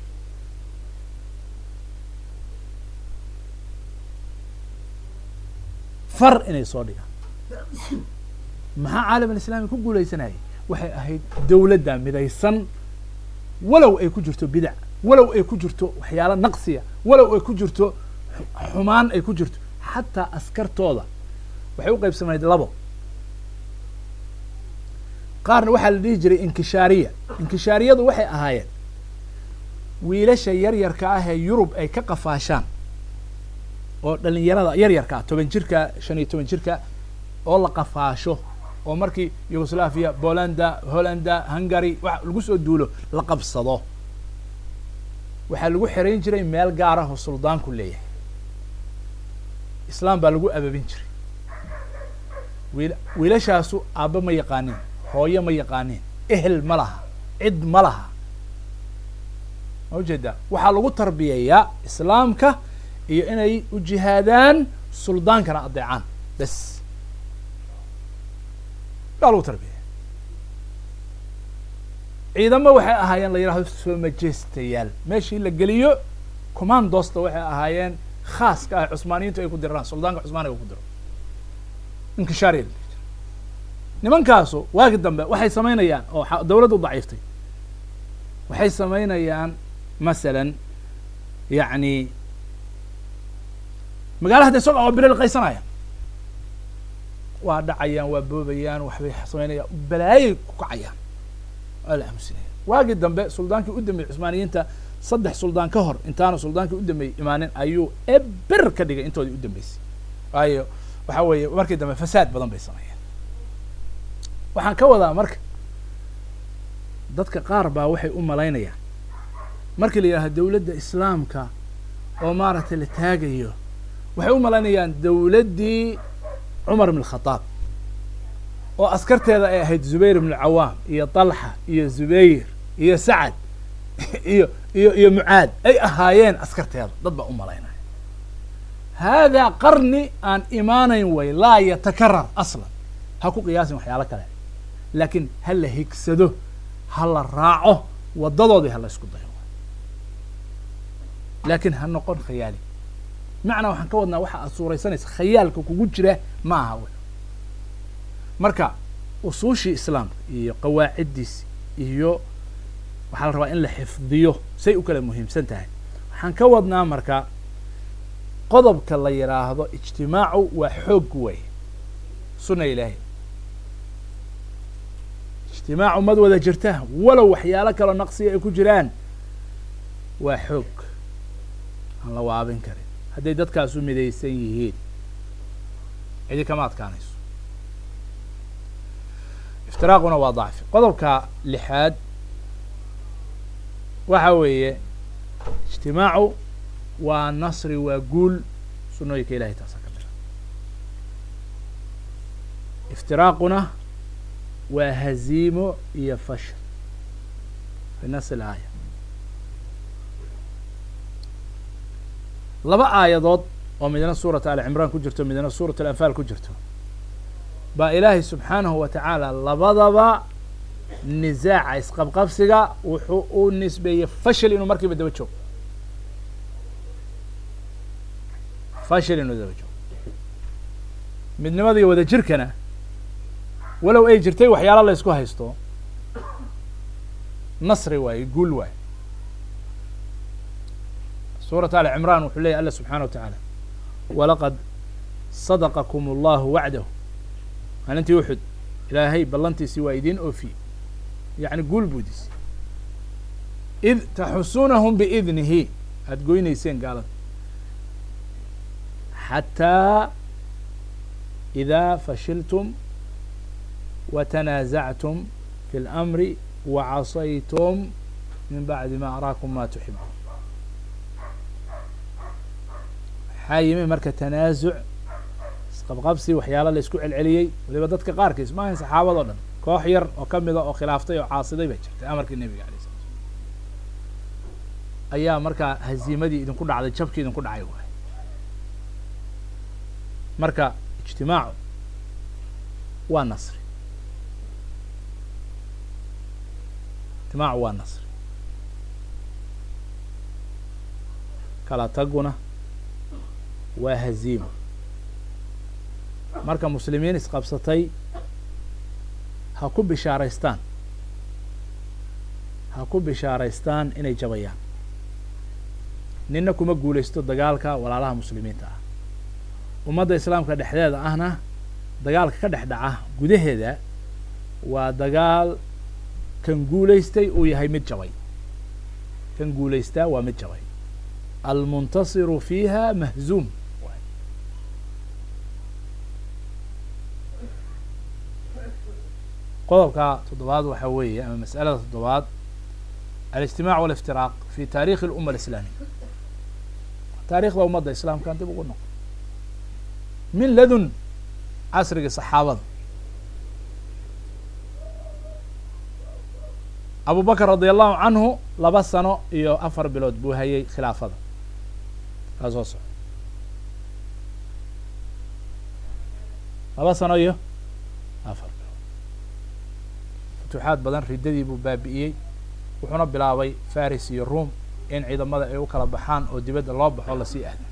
S1: far inay soo dhigaan maxaa caalam alislami ku guulaysanayay waxay ahayd dawladda midaysan walow ay ku jirto bidac walow ay ku jirto waxyaalo naqsiya walow ay ku jirto xumaan ay ku jirto xataa askartooda waxay u qaybsamayd labo qaarna waxaa la dhihi jiray inkishaariya inkishaariyadu waxay ahaayeen wiilasha yaryarka ah ee yurub ay ka qafaashaan oo dhalinyarada yaryarka ah toban jirka shan iyo toban jirka oo la qafaasho oo markii yugoslaviya bolanda hollanda hungary wa lagu soo duulo la qabsado waxaa lagu xerayn jiray meel gaar ah oo suldaanku leeyahay islaam baa lagu ababin jiray wiil wiilashaasu aabba ma yaqaanin hooyo ma yaqaanin ehel ma laha cid ma laha ma ujeedaa waxaa lagu tarbiyayaa islaamka iyo inay u jihaadaan suldaankana adeecaan bes baa lagu tarbiyaya ciidamo waxay ahaayeen la yidhahdo soo majestayaal meeshii la geliyo commandosta waxay ahaayeen khaaska ah cusmaaniyiintu ay ku diraan suldaanka cusmaaniga ku diro inkishaariya nimankaasu waagi dambe waxay samaynayaan oo dawladdu daciiftay waxay samaynayaan masalan yacni magaalaha de isaga oo bere liqaysanayaan waa dhacayaan waa boobayaan waxbay samaynayaan balaayay ku kacayaan waa la aamusinaya waagii dambe suldaankii u dambeeyey cusmaaniyiinta saddex suldaan ka hor intaanu suldaankii u dambeeyey imaanin ayuu eber ka dhigay intoodii u dambeysay waayo waxa weeye markii dambe fasaad badan bay sameeyeen waxaan ka wadaa marka dadka qaar baa waxay u malaynayaan markii la yidhahdo dawladda islaamka oo maaragtay la taagayo waxay u malaynayaan dawladdii cumar ibn khadaab oo askarteeda ay ahayd zubayr ibnu cawaam iyo talxa iyo zubayr iyo sacad iyo iyo iyo mucaad ay ahaayeen askarteeda dad baa u malaynaya haadaa qarni aan imaanayn way laa yatakarar aslan ha ku qiyaasin waxyaalo kale laakiin ha la higsado ha la raaco waddadoodii ha la isku dayo laakiin ha noqon khayaali macnaa waxaan ka wadnaa waxa aad suuraysanaysa khayaalka kugu jira ma aha w marka usuushii islaamka iyo qawaaciddiisi iyo waxaa la rabaa in la xifdiyo say u kala muhiimsan tahay waxaan ka wadnaa marka qodobka la yidhaahdo ijtimaacu waa xoog wey sunna ilaahay ijtimaacu mad wada jirta walow waxyaalo kaloo naqsiga ay ku jiraan waa xoog aan la waabin karin hadday dadkaasu midaysan yihiin cidi kama adkaanayso iftiraaquna waa dacfi qodobka lixaad waxa weeye ijtimaacu waa nasri waa guul sunooyinka ilahay taasa ka mida iftiraaquna waa haziimo iyo fashil fi nas ilaaya laba aayadood oo midna suurat ali cimraan ku jirto midna suurat alanfaal ku jirto baa ilaahay subxaanahu wa tacaala labadaba nisaaca isqabqabsiga wuxuu u nisbeeyey fashil inuu markiiba daba joogo fashil inuu daba joogo midnimada iyo wada jirkana walow ay jirtay waxyaala la ysku haysto nasri waaye guul waaye suurat ali cimraan wuxuu leyahy alla subxaana wa tacaala walaqad sadaqakum allahu wacdahu maalintii uxud ilaahay ballantiisii waa idiin oofiyey yacni guul buudis id taxusunahum biidnihi aada goynayseen gaalada xataa idaa fashiltum watanaasactum fi اlamri wacasaytum min bacdi ma araakum ma tuxibuun waxaa yimi marka tanaasuc isqabqabsi waxyaala la isku celceliyey waliba dadka qaarkiis ma ahayn saxaabado dhan koox yar oo kamida oo khilaaftay oo caasiday bay jirtay amarkii nebiga alay sala slam ayaa markaa haziimadii idinku dhacday jabkii idinku dhacay waay marka ijtimaacu waa nasri ijtimaacu waa nasri kala taguna waa haziimo marka muslimiin isqabsatay ha ku bishaaraystaan ha ku bishaaraystaan inay jabayaan nina kuma guulaysto dagaalka walaalaha muslimiinta ah ummadda islaamka dhexdeeda ahna dagaalka ka dhex dhaca gudaheeda waa dagaal kan guulaystay uu yahay mid jabay kan guulaystaa waa mid jabay almuntasiru fiiha mahzuum qodobka toddobaad waxaa weeye ama mas'alada toddobaad alijtimac waliftiraaq fi taarikhi اluma alislaamiya taarikhda ummadda islaamkan dib ugu noqo min ladun casrigii saxaabada abu bakr radi allahu canhu laba sano iyo afar bilood buu hayay khilaafada kaa soo soco laba sano iyo afar bilood futuuxaad badan riddadii buu baabi'iyey wuxuuna bilaabay faris iyo room in ciidamada ay u kala baxaan oo dibadda loo baxo lasii ahda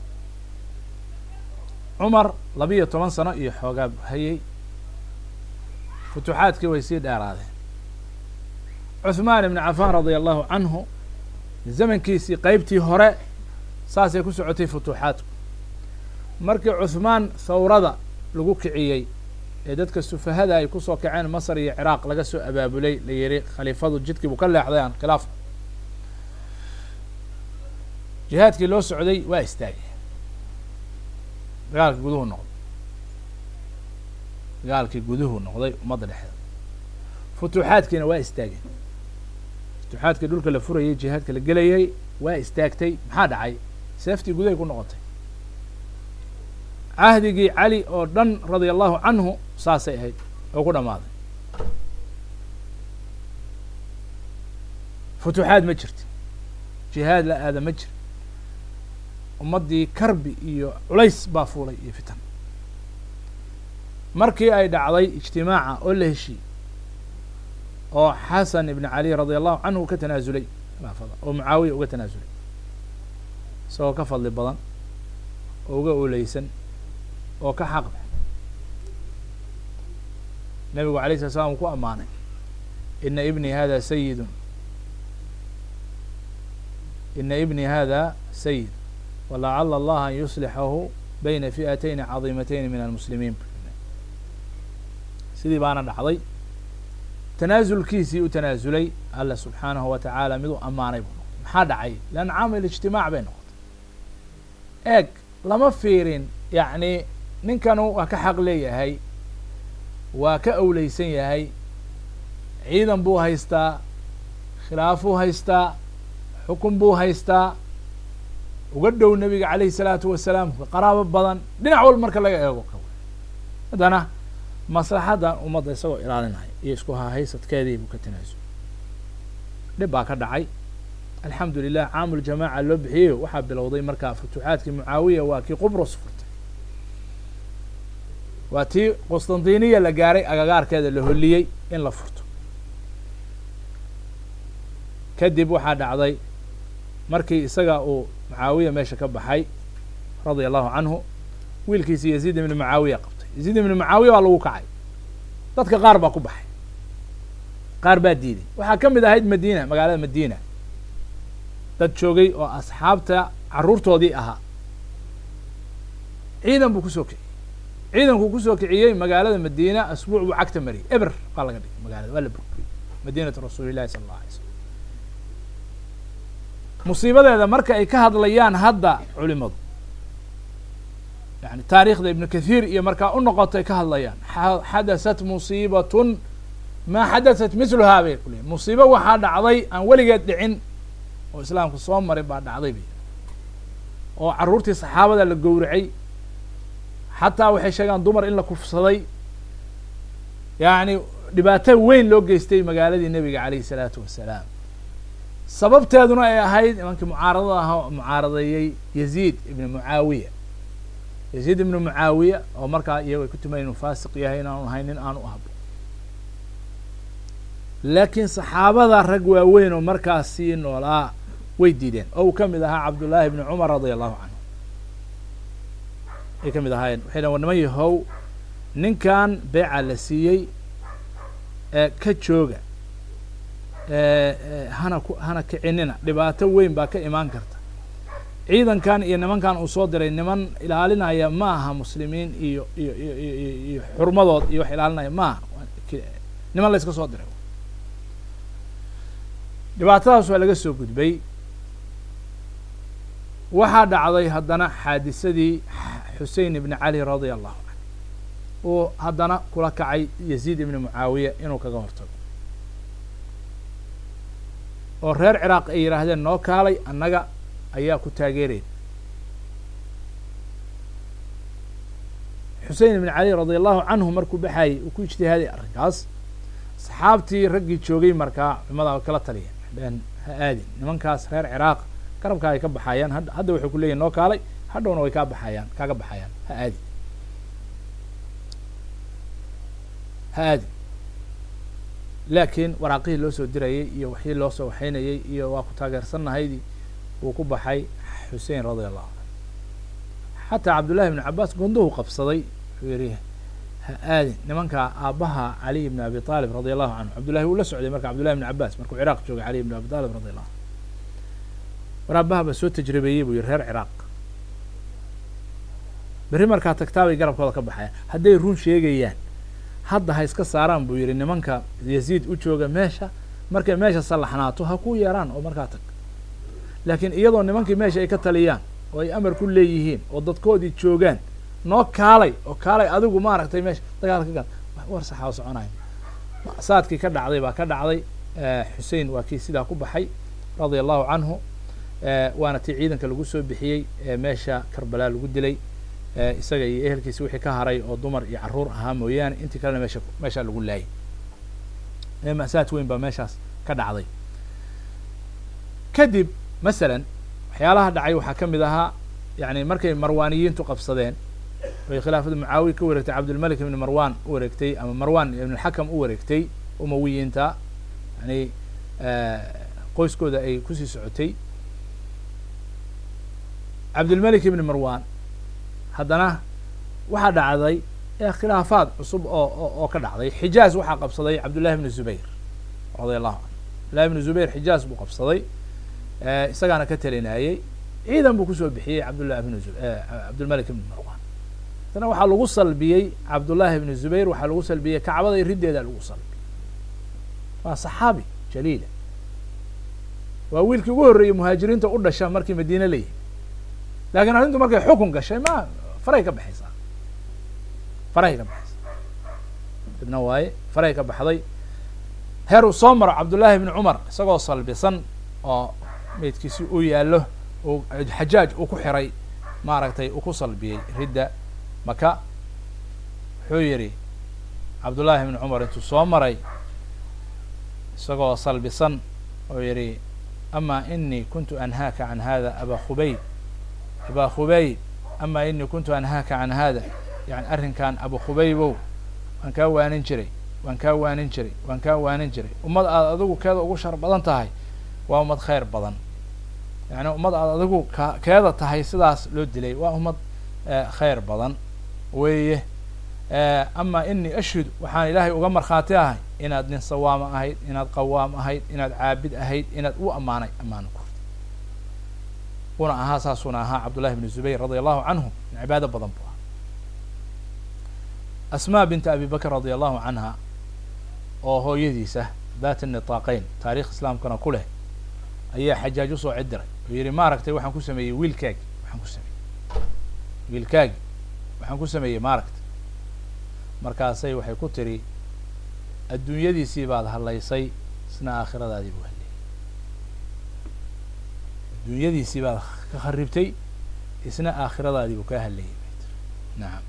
S1: cumar labiiyo toban sano iyo xoogaa buu hayay futuuxaadkii way sii dheeraadeen cuثmaan ibn cafan radia allahu canhu zamankiisii qeybtii hore saasay ku socotay futuuxaadku markii cuثmaan thawrada lagu kiciyey ee dadka sufahada ay kusoo kaceen masr iyo ciraaq laga soo abaabulay la yihi khaliifadu jidkii buu ka leexday aan khilaaf jihaadkii loo socday waa istaagay dagaalkii guduhu noqday dagaalkii guduhu noqday ummadda dhexdeeda futuuxaadkiina waa istaageen futuuxaadkii dhulka la furayay jihaadka la gelayay waa istaagtay maxaa dhacay seeftii gudahay ku noqotay cahdigii cali oo dhan radia allahu canhu saasay ahayd oo ku dhammaaday futuuxaad ma jirti jihaad la aada ma jir ummaddii karbi iyo culays baa fuulay iyo fitan markii ay dhacday ijtimaaca oo la heshiiyey oo xasan ibn cali radi allahu canhu ka tanaasulay khilaafada oo mucaawiya uga tanaasulay isagoo ka fadli badan oo uga ooleysan oo ka xaq bax nabigu alay slat slam uu ku ammaanay ina ibni hada sayidun ina ibni hada sayid walacala allaha an yuslixahu bayna fi'atayni cadiimatayni min almuslimiin sidii baana dhacday tanaasulkiisii u tanaasulay alla subxaanahu wa tacaala mid u ammaanay buu noqotay maxaa dhacay leanna caamil ijtimaac bay noqotay eeg lama fiirin yacni ninkanu waa ka xaq leeyahay waa ka awleysan yahay ciidan buu haystaa khilaafuu haystaa xukun buu haystaa uga dhow nebiga calayhi salaatu wasalaam qaraabo badan dhinac walba marka laga eego ka haddana maslaxaddan ummadda isagoo ilaalinaya iyo isku hahaysadkeedii buu ka tanaasul dhib baa ka dhacay alxamdu lilah caamul jamaaca loo bixiyey waxaa bilowday markaa futuuxaadkii mucaawiya waa kii qubros furtay waa tii qustantiniya la gaaray agagaarkeeda la holiyey in la furto kadib waxaa dhacday markii isaga uu mucaawiya meesha ka baxay radia allahu canhu wiilkiisi yaziid ibni mucaawiya qabtay yaziid ibni mucaawiya baa lagu kacay dadka qaar baa ku baxay qaar baa diiday waxaa ka mid ahayd madiina magaalada madiina dad joogay oo asxaabta carruurtoodii ahaa ciidan buu kusoo kiciyey ciidankuu kusoo kiciyey magaalada madiina asbuuc buu cagta mariyey eber baa laga dhigay magaalada waa la burburiyey madiinatu rasuuli llahi sala allah alay slam musiibadeeda marka ay ka hadlayaan hadda culimadu yani taariikhda ibnu kathiir iyo markaa u noqotay ka hadlayaan xadasat musiibatun maa xadasat misluhaa bay ku leeyiin musiibo waxaa dhacday aan weligeed dhicin oo islaamku soo maray baa dhacday bay oo carruurtii saxaabada la gowracay xataa waxay sheegaan dumar in la kufsaday yacni dhibaato weyn loo geystay magaaladii nebiga calayhi salaatu wasalaam sababteeduna ay ahayd nimankii mucaaradada ahaa mucaaradeeyey yaziid ibni mucaawiya yaziid ibni mucaawiya oo markaa iyago ay ku tumayen inuu faasiq yahay inaanu ahayn nin aanu ahbo laakiin saxaabada rag waaweyn oo markaas sii noolaa way diideen oo uu ka mid ahaa cabdullaahi ibni cumar radia allahu canhu ay ka mid ahaayeen waxay dhan war niman yahow ninkan beeca la siiyey ee ka jooga hana ku hana kicinina dhibaato weyn baa ka imaan karta ciidankan iyo nimankan uu soo diray niman ilaalinaya ma aha muslimiin iyo iyo iyo iyo iyo xurmadood iyo wax ilaalinaya ma aha niman la iska soo diray dhibaatadaas waa laga soo gudbay waxaa dhacday haddana xaadisadii xusein ibni cali radia allahu canhu uu haddana kula kacay yaziid ibni mucaawiya inuu kaga hortago oo reer ciraaq ay yidhaahdeen noo kaalay annaga ayaa ku taageeraya xusein ibn cali radia allahu canhu markuu baxayey uu ku ijtihaaday arrinkaas asxaabtii raggii joogay markaa culimada kala taliya dheen ha aadin nimankaas reer ciraaq garabkaa ay ka baxayaan had hadda waxay ku leeyihin noo kaalay hadhowna way kaa baxayaan kaaga baxayaan ha aadin ha aadin laakiin waraaqihii loo soo dirayey iyo waxii loo soo waxaynayey iyo waa ku taageersannahaydii wuu ku baxay xusein radia allahu canhu xataa cabdullahi ibn cabaas gonduhu qabsaday wuxuu yihi ha aadin nimankaa aabbaha caliy ibn abi aalib radia allahu canhu cabdullahi wuu la socday marka cabdullahi ibn cabaas markuu ciraaq joogay caliy ibn abi aalib radi allahu canhu war aabbaha baa soo tajribeeyey buu yihi reer ciraaq berri markaa tagtaabay garabkooda ka baxayaan hadday run sheegayaan hadda ha iska saaraan buu yihi nimanka yaziid u jooga meesha markay meesha sallaxnaato ha ku yeeraan oo markaa tag laakiin iyadoo nimankii meesha ay ka taliyaan oo ay amar ku leeyihiin oo dadkoodii joogaan noo kaalay oo kaalay adigu maaragtay meesha dagaal ka gal war saxaa soconayo saadkii ka dhacday baa ka dhacday xusein waa kii sidaa ku baxay radia allahu canhu waana tii ciidanka lagu soo bixiyey meesha karbala lagu dilay isaga iyo ehelkiisi wixii ka haray oo dumar iyo carruur ahaa mooyaane intii kalena meesha meeshaa lagu laayay masaad weyn baa meeshaas ka dhacday kadib masalan waxyaalaha dhacay waxaa ka mid ahaa yani markay marwaaniyiintu qabsadeen bay khilaafada mucaawiya ka wareegtay cabdilmalik ibn marwan u wareegtay ama marwan ibn alxakam u wareegtay umawiyiinta yani qoyskooda ay kusii socotay cabdilmalik ibn marwan haddana waxaa dhacday khilaafaad cusub oo oo ka dhacday xijaaz waxaa qabsaday cabdullahi ibn zubayr radia allahu canhu abdullahi ibn zubayr xijaaz buu qabsaday isagaana ka talinayey ciidan buu kusoo bixiyey cabdullah ibn cabdilmalik ibn marwan haddana waxaa lagu salbiyey cabdullahi ibn zubayr waxaa lagu salbiyey kacbada riddeeda lagu salbiyey waa saxaabi jaliila waa wiilkii ugu horreeyey muhaajiriinta u dhasha markii madiine la yihi lakiin arrintu markay xukun gashay ma faray ka baxaysaa faray ka baxaysaa ibna waaye faray ka baxday heer uu soo maro cabdullaahi ibni cumar isagoo salbisan oo meydkiisi uu yaallo uu xajaaj uu ku xiray maaragtay uu ku salbiyey ridda maka wuxuu yidhi cabdullaahi ibni cumar intuu soo maray isagoo salbisan oo yidhi ama inii kuntu anhaaka can hada aba khubayb aba khubayb ama inii kuntu anhaaka can hada yani arrinkan abu khubaybow waan kaa waanin jiray waan kaa waanin jiray waan kaa waanin jiray ummad aad adigu keeda ugu shar badan tahay waa ummad khayr badan yani ummad aad adigu ka keeda tahay sidaas loo dilay waa ummad khayr badan weeye ama inii ashhud waxaan ilaahay uga markhaati ahay inaad nin sawaama ahayd inaad qawaam ahayd inaad caabid ahayd inaad u ammaanay ammaano kurta una ahaa saasuna ahaa cabdullahi bn zubayr radia allahu canhu cibaado badan bu ahaa asma binta abi bakr radia allahu canha oo hooyadiisa dat nitaaqeyn taarikh islaamkana ku leh ayaa xajaaj usoo cidiray oo yihi maaragtay waxaan ku sameeyey wiilkaagi waxaan ku sameeyey wiilkaagi waxaan ku sameeyey maaragtay markaasay waxay ku tiri adduunyadiisii baad hadlaysay isna aakhiradaadii buu hadlayay adduunyadiisii baad ka kharibtay isna aakhiradaadii buu kaa hadlayay bay tiri nacam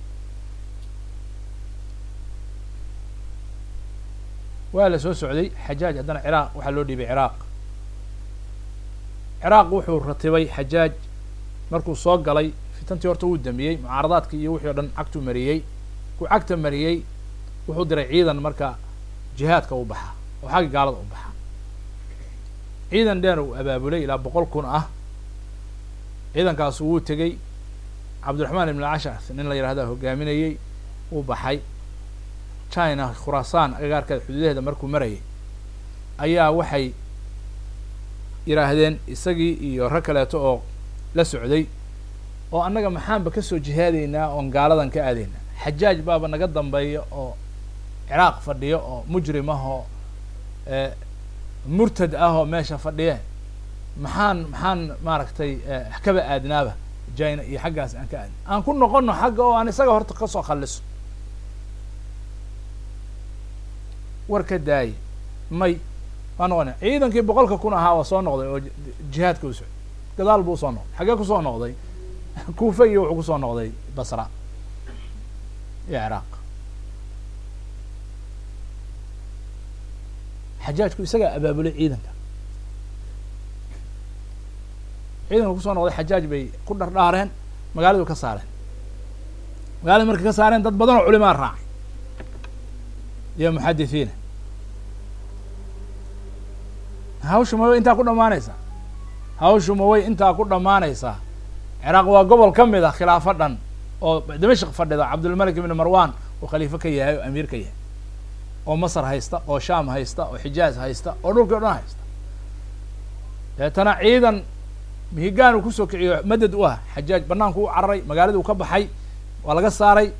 S1: waa la soo socday xajaaj haddana ciraaq waxaa loo dhiibay ciraaq ciraaq wuxuu ratibay xajaaj markuu soo galay fitantii horta wuu damiyey mucaaradaadkii iyo wixii o dhan cagtuu mariyey ku cagta mariyey wuxuu diray ciidan marka jihaadka u baxa oo xagga gaalada u baxa ciidan dheer uu abaabulay ilaa boqol kun ah ciidankaasu wuu tegey cabdiraxmaan ibn alcashar nin la yihahda hogaaminayey wuu baxay china khuraasaan agagaarkeeda xuduudaheeda markuu marayay ayaa waxay yidhaahdeen isagii iyo rag kaleeto oo la socday oo annaga maxaanba kasoo jihaadaynaa oon gaaladan ka aadaynaa xajaaj baaba naga dambeeya oo ciraaq fadhiyo oo mujrim ah oo murtad ah oo meesha fadhiye maxaan maxaan maaragtay kaba aadnaaba jina iyo xaggaas aan ka aadna aan ku noqono xagga oo aan isaga horta kasoo khalliso war ka daaye may waa noqona ciidankii boqolka kun ahaa waa soo noqday oo jihaadka u socday gadaal buu usoo noqday xaggee kusoo noqday kuufa iyo wuxuu kusoo noqday basra iyo ciraaq xajaajku isagaa abaabulay ciidanka ciidanka kusoo noqday xajaaj bay ku dhardhaareen magaaladu ka saareen magaalada markay ka saareen dad badan oo culimaa raacay iyo muxadithiina hawshu ma way intaa ku dhamaanaysaa hawshu ma way intaa ku dhamaanaysaa ciraaq waa gobol ka mid a khilaafo dhan oo dimashq fadhida cabdulmalik ibn marwan oo khaliifo ka yahay oo amiir ka yahay oo masr haysta oo sham haysta oo xijaaz haysta oo dhulkii o dhan haysta deetana ciidan mihigaan uu kusoo kiciyo madad u ah xajaaj banaanku u cararay magaaladii uu ka baxay waa laga saaray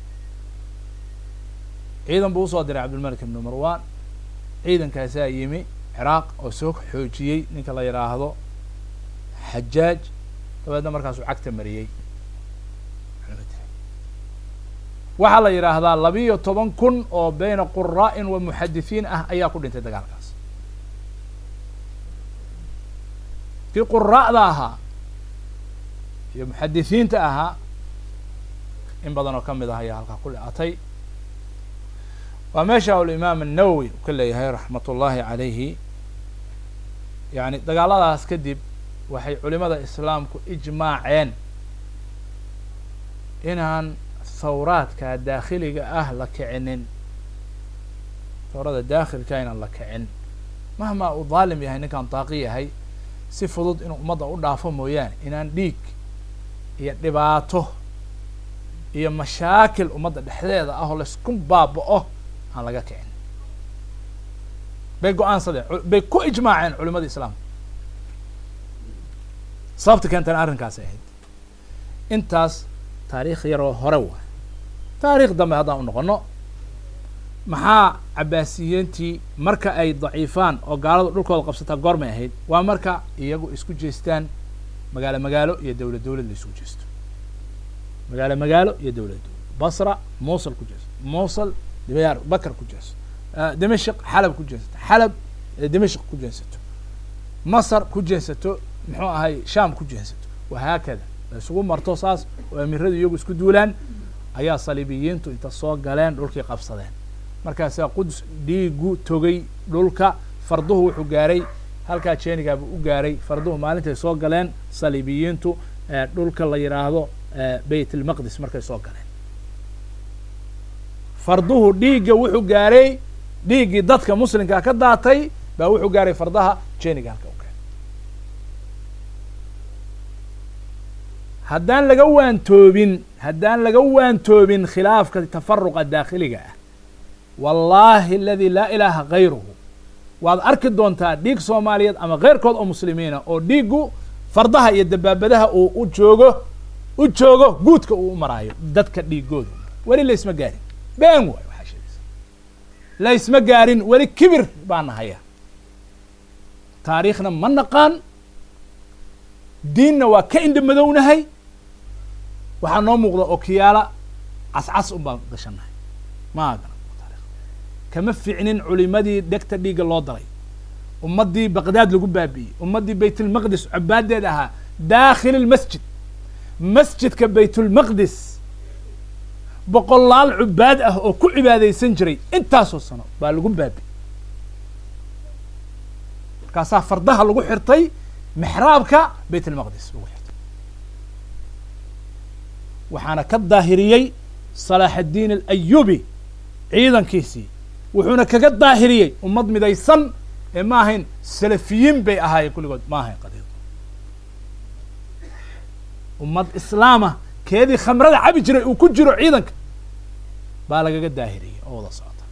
S1: ciidan buu usoo diray cabdilmalik ibn marwan ciidankaasaa yimi ciraaq oo soo xoojiyey ninka la yidhaahdo xajaaj dabeedna markaasuu cagta mariyey waxaa la yidhaahdaa labiyo toban kun oo beyna quraa'in wa muxadithiin ah ayaa ku dhintay dagaalkaas kii quraa'da ahaa iyo muxadithiinta ahaa in badan oo ka mid ah ayaa halkaa ku le-atay waa meesha ulimaam الnawowi u ka leeyahay raxmat ullahi calayhi yani dagaaladaas kadib waxay culimada islaamku ijmaaceen inaan thawraadka daakhiliga ah la kicinin thawrada daakhilka inaan la kicin mahmaa uu daalim yahay ninkaan daaqi yahay si fudud inuu ummadda u dhaafo mooyaane inaan dhiig iyo dhibaato iyo mashaakil ummadda dhexdeeda ah oo laysku baaba-o aan laga kicin bay go-aansadeen bay ku ijmaaceen culimada islaamka sababta keentana arrinkaasay ahayd intaas taariikh yaroo hore waa taariikh dambe haddaan u noqono maxaa cabaasiyiintii marka ay daciifaan oo gaalada dhulkooda qabsataa goormay ahayd waa marka iyagu isku jeestaan magaalo magaalo iyo dowlad dowlad la isku jeesto magaalo magaalo iyo dowlad dowlad basra mosul ku jeesto mosul dibayaar bakar ku jeesto dimashik xalab ku jeesato xalab dimashik ku jeesato masar ku jeesato muxuu ahay sham ku jeesato wahaakada la isugu marto saas oo amiradu iyagu isku duulaan ayaa saliibiyiintu inta soo galeen dhulkii qabsadeen markaasaa quds dhiigu togay dhulka farduhu wuxuu gaaray halkaa jeenigaabuu u gaaray farduhu maalintay soo galeen saliibiyiintu dhulka la yidhaahdo bayt almaqdis markay soo galeen farduhu dhiigga wuxuu gaaray dhiiggii dadka muslimkaa ka daatay baa wuxuu gaaray fardaha jeeniga halka u gaaray haddaan laga waantoobin haddaan laga waantoobin khilaafka tafaruqa daakhiliga ah wallaahi aladi laa ilaaha gayruhu waad arki doontaa dhiig soomaaliyeed ama keyrkood oo muslimiina oo dhiiggu fardaha iyo dabaabadaha uu u joogo u joogo guudka uu u maraayo dadka dhiigooda weli laysma gaarin been waayo waxaa sheegaysa laysma gaarin weli kibir baana haya taariikhna ma naqaan diinna waa ka indha madownahay waxaa noo muuqda okiyaala cascas un baan gashanahay maagan kama ficnin culimadii dhegta dhiigga loo daray ummaddii baqdaad lagu baabi'iyey ummaddii baytulmaqdis cubaadeed ahaa daakhil lmasjid masjidka baytulmaqdis boqolaal cubaad ah oo ku cibaadaysan jiray intaasoo sano baa lagu baabi'iyey markaasaa fardaha lagu xirtay mexraabka bayt almaqdis lagu xirtay waxaana ka daahiriyey salaax addiin alayubi ciidankiisii wuxuuna kaga daahiriyey ummad midaysan ee ma ahayn salafiyiin bay ahaayeen kulligood ma ahayn qadiid ummad islaama keedii khamrada cabi jiray uu ku jiro ciidanka baa lagaga daahiriyey oo wada socota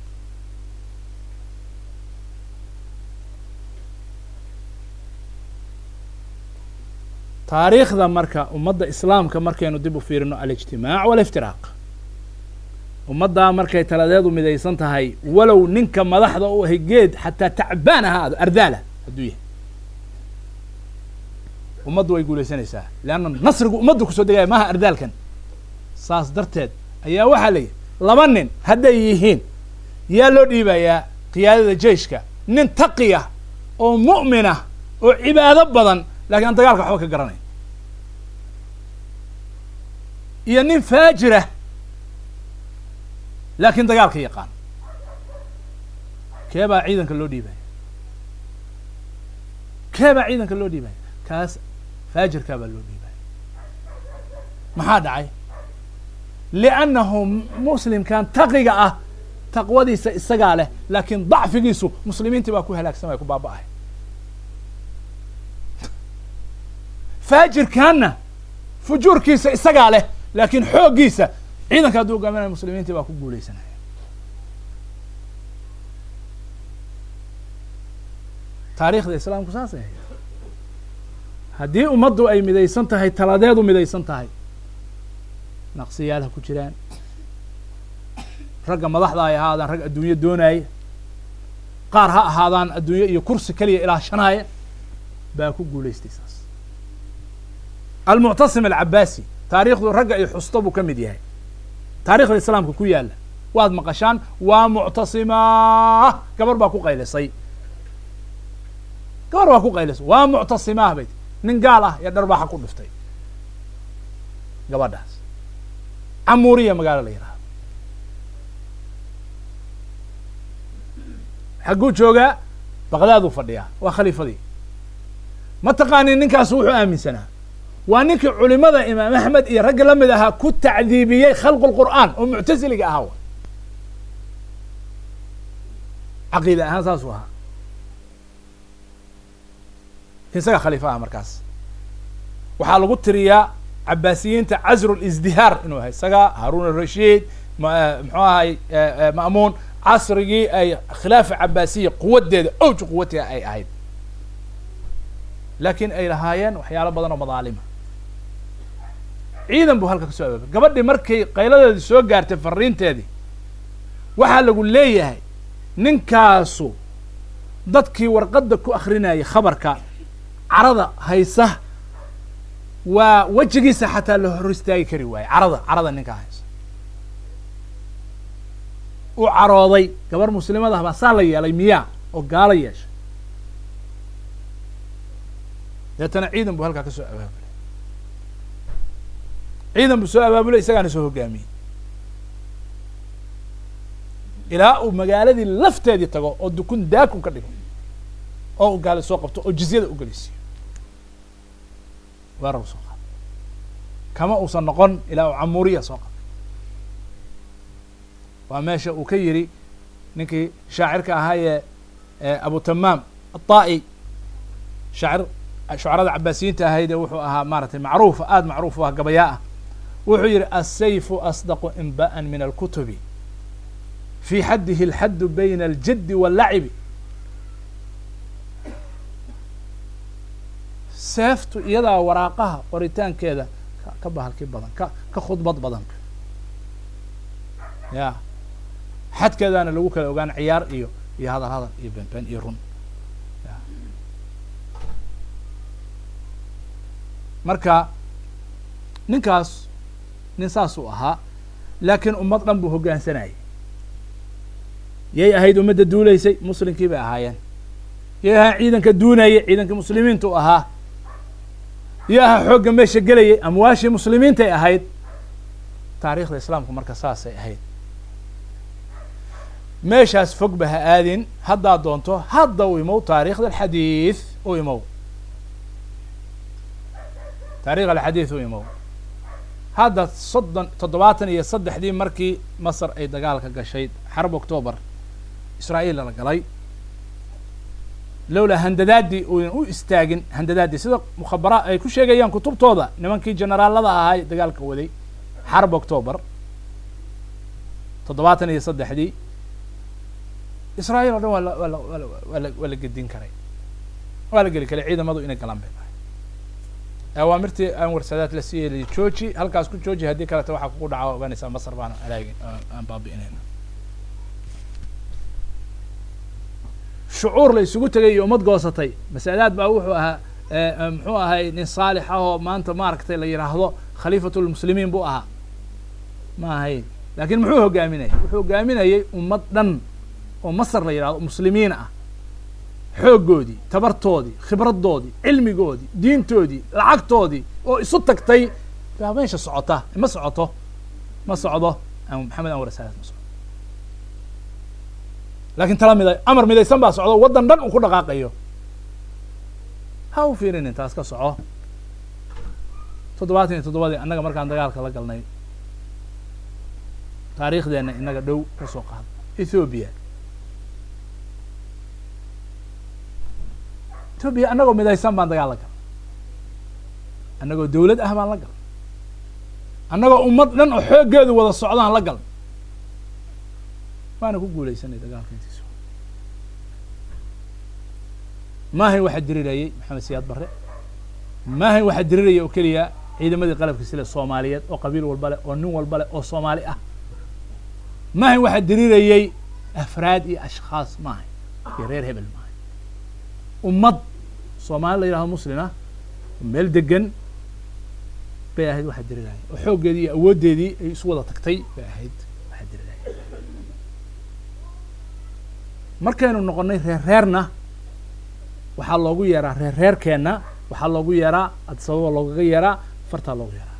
S1: taariikhda marka ummadda islaamka markaynu dib u fiirino alijtimaac waliftiraaq ummaddaa markay taladeedu midaysan tahay walow ninka madaxda u ahay geed xataa tacbaan ahaado ardaala hadduu yahay ummaddu way guulaysanaysaa leanna nasrigu ummaddu kusoo degaya maaha ardaalkan saas darteed ayaa waxaa la yidhi laba nin hadday yihiin yaa loo dhiibayaa qiyaadada jeishka nin taqiya oo mu'minah oo cibaado badan lakiin aan dagaalka waxba ka garanayn iyo nin faajira laakiin dagaalka yaqaan kee baa ciidanka loo dhiibaya kee baa ciidanka loo dhiibaya kaas faajirkaa baa loo dhiibaya maxaa dhacay liannahu muslimkan taqiga ah taqwadiisa isagaa leh laakiin dacfigiisu muslimiintii baa ku halaagsamaya ku baaba-ay faajirkaanna fujuurkiisa isagaa leh laakiin xooggiisa ciidanka hadduu hogaaminaya muslimiintii baa ku guuleysanaya taariikhda islaamku saasay ahayd haddii ummaddu ay midaysan tahay taladeedu midaysan tahay naqsiyaal ha ku jiraan ragga madaxda ay ahaadaan rag adduunyo doonaya qaar ha ahaadaan adduunyo iyo kursi keliya ilaashanaaya baa ku guulaystay saas almuctasim alcabaasi taariikhdu ragga ay xusto buu ka mid yahay taarikhda islaamka ku yaalla waad maqashaan waa muctasimaah gabar baa ku qaylisay gabar baa ku qaylisay waa muctasimaah bay nin gaal ah ee dharbaaxa ku dhiftay gabadhaas camuuriya magaalo la yidhahdo xagguu joogaa baqdaaduu fadhiyaa waa khaliifadii ma taqaanin ninkaasu wuxuu aaminsanaa waa ninkii culimada imaam axmed iyo ragga la mid ahaa ku tacdiibiyey khalqu lqur'aan oo muctasiliga ahaa wa caqiida ahaan saasuu ahaa isaga khaliifa aha markaas waxaa lagu tiriyaa cabaasiyiinta casru lisdihaar inuu ahay isaga haarun arashiid muxuu ahay ma'muun casrigii ay khilaafa cabaasiya quwadeeda owji quwatiga ay ahayd laakiin ay lahaayeen waxyaalo badan oo madaalima ciidan buu halka kasoo abaabay gabadhii markay qayladeedii soo gaartay fariinteedii waxaa lagu leeyahay ninkaasu dadkii warqadda ku akrinayay khabarka carada haysa waa wejigiisa xataa la hor istaagi kari waaye carada carada ninkaa haysa u carooday gabar muslimad ah baa saa la yeelay miyaa oo gaalo yeeshay deetana ciidan buu halkaa ka soo abaabulay ciidan buu soo abaabulay isagaana soo hogaamiyey ilaa uu magaaladii lafteedii tago oo dukun daakun ka dhigo oo u gaali soo qabto oo jizyada u gelisiiyo weerar u soo qaado kama uusan noqon ilaa uu camuuriya soo qabto waa meesha uu ka yidhi ninkii shaacirka ahaa ee abu tamaam aلطa'i shaacir shucarada cabaasiyiinta ahaydee wuxuu ahaa maaratay macruufa aada macruuf u ah gabayaa ah wuxuu yihi asayfu asdaqu inba'an min alkutubi fi xaddihi اlxaddu bayna aljaddi waاllacibi seeftu iyadaa waraaqaha qoritaankeeda ka bahalki badan ka ka khudbad badan ya xadkeedaana lagu kala ogaan ciyaar iyo iyo hadal hadal iyo benben iyo run marka ninkaas nin saasuu ahaa laakiin ummad dhan buu hoggaansanayay yay ahayd ummadda duulaysay muslimkii bay ahaayeen yay ahaa ciidanka duunayay ciidankii muslimiintu ahaa yo ahaa xoogga meesha gelayay amwaashii muslimiintay ahayd taariikhda islaamku marka saasay ahayd meeshaas fog ba ha aadin haddaad doonto hadda u imow taariikhda alxadiid u imow taarikh alxadiid u imow hadda soddon toddobaatan iyo saddexdii markii masar ay dagaalka gashay xarb octoobar israa'iil la galay lowlaa handadaadii uyan u istaagin handadaadii sida mukhabara ay ku sheegayaan kutubtooda nimankii generaalada ahaa dagaalka waday xarb octoobar toddobaatan iyo saddexdii israa'iil o dhan waa la waa la waa la waa la waa la gedin karay waa la geli karay ciidamadu inay galaan bay tahay awaamirtii anwar saadaad la siiyey jooji halkaas ku jooji haddii kaleta waxaa kugu dhaca ogaanaysaa masar baan alaagi aan baabi'inayna shucuur la isugu tegay iyo ummad goosatay masalaad baa wuxuu ahaa muxuu ahay nin saalix ah oo maanta maaragtay la yidhaahdo khaliifatulmuslimiin buu ahaa ma ahayn laakiin muxuu hogaaminayay wuxuu hogaaminayay ummad dhan oo masar la yidhahdo muslimiin ah xooggoodii tabartoodii khibradoodii cilmigoodii diintoodii lacagtoodii oo isu tagtay baa meesha socota ma socoto ma socdo maxamed anwar saadaad ma socdo laakiin tala mida amar midaysan baa socdo waddan dhan uu ku dhaqaaqayo ha u fiirinin taas ka soco toddobaatan iyo toddobadii annaga markaan dagaalka la galnay taariikhdeenna inaga dhow ka soo qaado ethoobiya ethoobiya annagoo midaysan baan dagaal la galnay annagoo dawlad ah baan la galnay annagoo ummad dhan oo xooggeedu wada socdaan la galnay waana ku guulaysanay dagaalka intiisa maahayn waxaa dirirayay maxamed siyaad barre maahayn waxaa diriraya oo keliya ciidamadii qalabka sile soomaaliyeed oo qabiil walba leh oo nin walba leh oo soomaali ah maahayn waxaa dirirayay afraad iyo ashkhaas maahayn iyo reer hebel maahayn ummad soomaali la yidhahdo muslin ah meel degan bay ahayd waxaa diriraya oo xooggeedii iyo awooddeedii ay isu wada tagtay bay ahayd waxaa diriraya markaynu noqonnay reer reerna waxaa loogu yeeraa reer reerkeenna waxaa loogu yeeraa adisababa loogaga yeeraa fartaa loogu yeeraa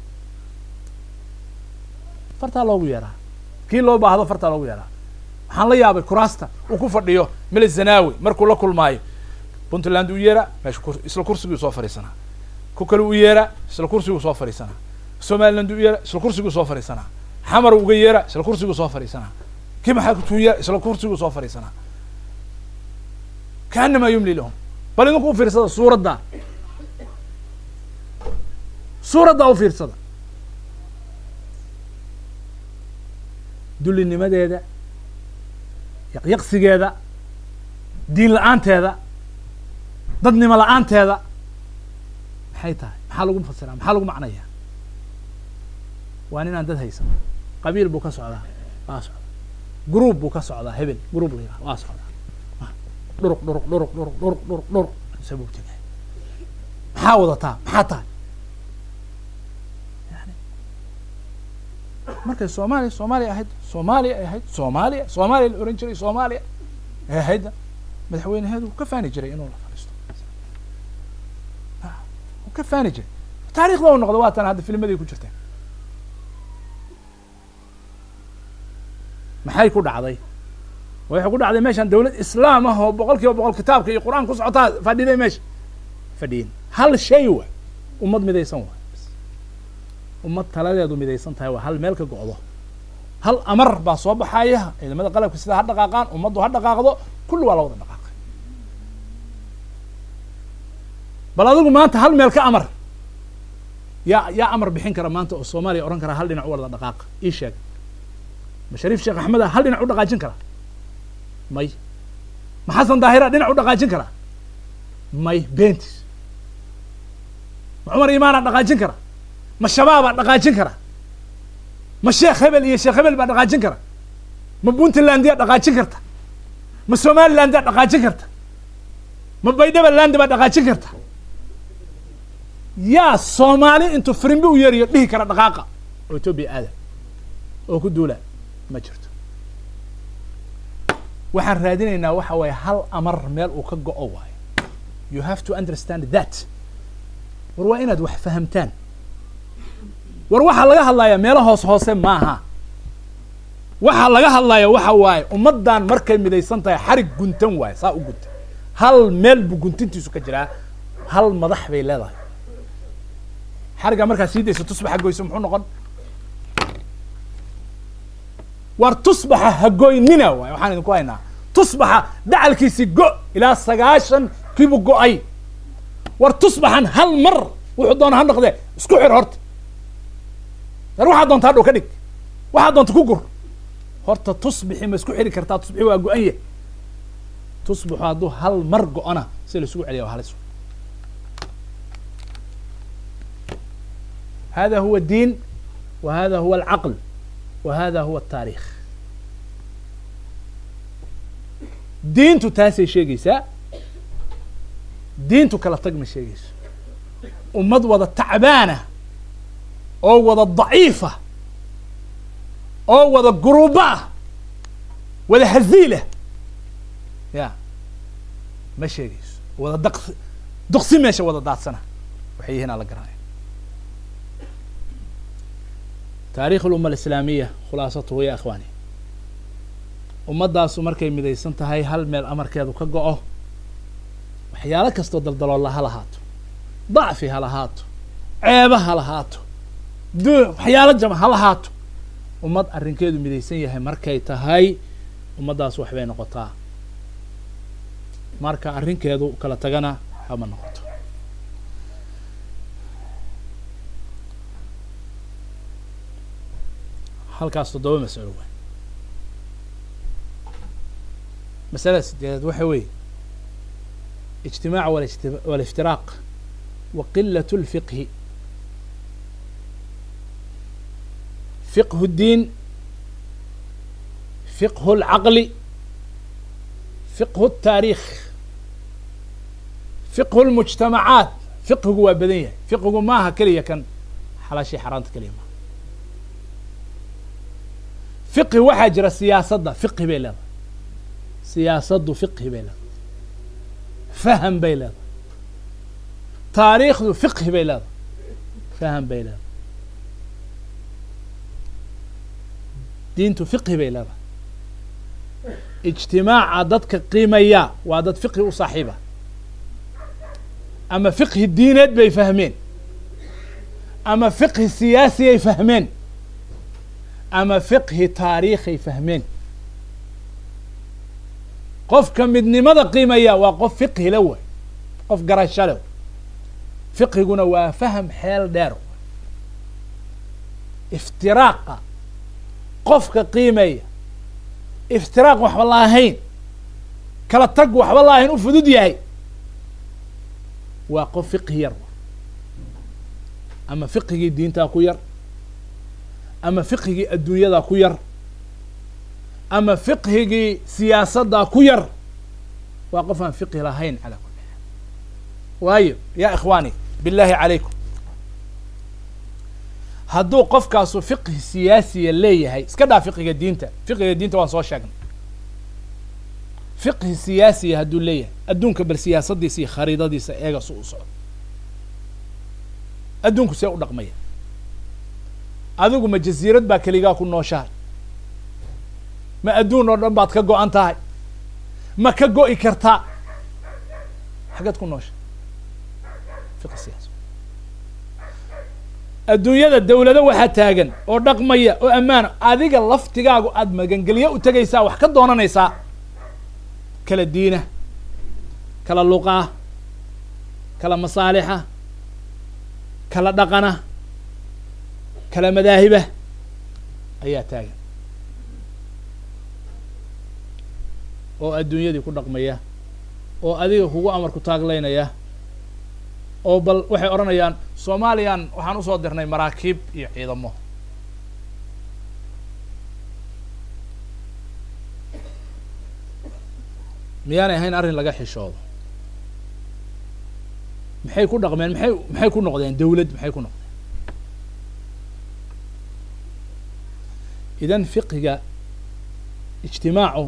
S1: fartaa loogu yeeraa kii loo baahdo fartaa loogu yeeraa waxaan la yaabay kuraasta uu ku fadhiyo mele zanawi markuu la kulmaayo puntland u yeera meesha isla kursigii soo fadhiisanaa ku kale u yeera isla kursiguu soo fadhiisanaa somaliland u yeera isla kursiguu soo fadhiisanaa xamar uga yeera isla kursiguu soo fadhiisanaa kii maxaa kutuu yeera isla kursiguu soo fadhiisanaa kaanamaa yumli lahum bal idinku u fiirsada suuradda suuradda u fiirsada dullinimadeeda yaqyaqsigeeda diin la-aanteeda dadnimo la-aanteeda maxay tahay maxaa lagu fasiraa maxaa lagu macnayaa waa ninaan dad haysan qabiil buu ka socdaa waa socdaa gruub buu ka socdaa hebel gruub la yiraha waa socdaa dhuruq dhuruq dhuruq dhuruq dhuruq dhuruq dhuruq sabuu tegay maxaa wadataa maxaa tahay yani markay soomaaliya soomaaliya ahayd soomaaliya ay ahayd soomaaliya soomaaliya la oran jiray soomaaliya ay ahaydna madaxweyneheedu wuu ka faani jiray inuu la fadhiisto wuu ka faani jiray taarikhda u noqda waa tan hadda filmadii ku jirteen maxay ku dhacday waxay ku dhacday meeshaan dawlad islaam ah oo boqol kiiba boqol kitaabka iyo qur-aan ku socotaa fadhiday meesha fadhiyin hal shay waay ummad midaysan waay ummad taladeedu midaysan tahay waa hal meel ka go'do hal amar baa soo baxaya ciidamada qalabka sidaa ha dhaqaaqaan ummaddu ha dhaqaaqdo kulli waa la wada dhaqaaqay bal adigu maanta hal meel ka amar yaa yaa amar bixin kara maanta oo soomaaliya odhan kara hal dhinac u wada dhaqaaqa ii sheeg ma shariif sheekh axmeda hal dhinac u dhaqaajin kara may ma xasan daahira dhinac u dhaqaajin kara may bentis ma cumar imaanaa dhaqaajin kara ma shabaabaa dhaqaajin kara ma sheekh hebel iyo sheekh hebel baa dhaqaajin kara ma puntlandiyaa dhaqaajin karta ma somalilandiyaa dhaqaajin karta ma baydhabaland baa dhaqaajin karta yaa soomaali intuu firimbi u yeeriyo dhihi kara dhaqaaqa oo etoobiya aada oo ku duula ma jirto waxaan raadinaynaa waxa waaye hal amar meel uu ka go-o waayo you have to understand that war waa inaad wax fahamtaan war waxaa laga hadlayaa meelo hoos hoose maaha waxaa laga hadlaya waxa waaye ummaddan markay midaysan tahay xarig guntan waaye saa u gunta hal meel buu guntintiisu ka jiraa hal madax bay leedahay xariggaa markaa sii dayso tusbaxa goyso muxuu noqon war tusbaxa hagoynina waay waxaan idinku haynaa tusbaxa dacalkiisi go ilaa sagaashan kiibu go-ay war tusbaxan hal mar wuxuu doona ha noqdee isku xir horta dar waxaad doonta hadhow ka dhig waxaad doonta ku gur horta tusbixi ma isku xiri kartaa tusbixi waa go-an yah tusbaxu hadduu hal mar go-ana si la isugu celiya waa halis hada huwa الdiin wa hada huwa alcaql wa hada huwa الtaarikh diintu taasay sheegaysaa diintu kala tag ma sheegayso ummad wada tacbaana oo wada daciifa oo wada guruuba ah wada haziilah ya ma sheegayso wada daq duqsi meesha wada daadsana waxay yihiin ala garanaya taarikh اluma alislaamiya khulaasatuhu ya akhwaani ummaddaasu markay midaysan tahay hal meel amarkeedu ka go-o waxyaalo kastoo daldaloolla ha lahaato dacfi ha lahaato ceeba ha lahaato du waxyaalo jama ha lahaato ummad arrinkeedu midaysan yahay markay tahay ummaddaas waxbay noqotaa marka arrinkeedu kala tagana hama noqoto halkaas toddoba masalo waay masalada sideedaad waxa weeye ijtimaac waliftiraaq wa qilat اlfiqhi fiqhu الdiin fiqhu اlcaqli fiqhu الtaarikh fiqhu اlmujtamacaat fiqhigu waa badan yahay fiqhigu maaha keliya kan xalaashii xaaraanta keliya maaha fiqhi waxaa jira siyaasadda fiqhi bay leedahay siyaasaddu fiqhi bay leedahay faham bay leedahay taariikhdu fiqhi bay leedahay faham bay leedahay diintu fiqhi bay leedahay ijtimaaca dadka qiimaya waa dad fiqhi u saaxiiba ama fiqhi diineed bay fahmeen ama fiqhi siyaasiyay fahmeen ama fiqhi taariikhay fahmeen qofka midnimada qiimaya waa qof fiqhi la way qof garasho le fiqhiguna waa faham xeel dheer iftiraaqa qofka qiimeeya iftiraaq waxba la ahayn kala tag waxba la ahayn u fudud yahay waa qof fiqhi yar ama fiqhigii diintaa ku yar ama fiqhigii adduunyadaa ku yar ama fiqhigii siyaasaddaa ku yar waa qof aan fiqhi lahayn calaa kulli xaal waayo yaa ikhwaani billahi calaykum hadduu qofkaasu fiqhi siyaasiya leeyahay iska dhaa fiqhiga diinta fiqhiga diinta waan soo sheegnay fiqhi siyaasiya hadduu leeyahay adduunka bal siyaasadiisa iyo khariidadiisa eega su u socdo adduunku see u dhaqmaya adigu ma jasiirad baa keligaa ku nooshahay ma adduun oo dhan baad ka go-an tahay ma ka go-i kartaa xaggeed ku noosha fiqhi siyaasi adduunyada dawlado waxaa taagan oo dhaqmaya oo ammaana adiga laftigaagu aada magangelyo u tegaysaa wax ka doonanaysaa kala diina kala luqaa kala masaalixa kala dhaqana kala madaahiba ayaa taagan oo adduunyadii ku dhaqmaya oo adiga kugu amarku taaglaynaya oo bal waxay odhanayaan somaliyan waxaan usoo dirnay maraakiib iyo ciidamo miyaanay ahayn arrin laga xishoodo maxay ku dhaqmeen maxay maxay ku noqdeen dawlad maxay ku noqdeen idan fiqiga ijtimaacu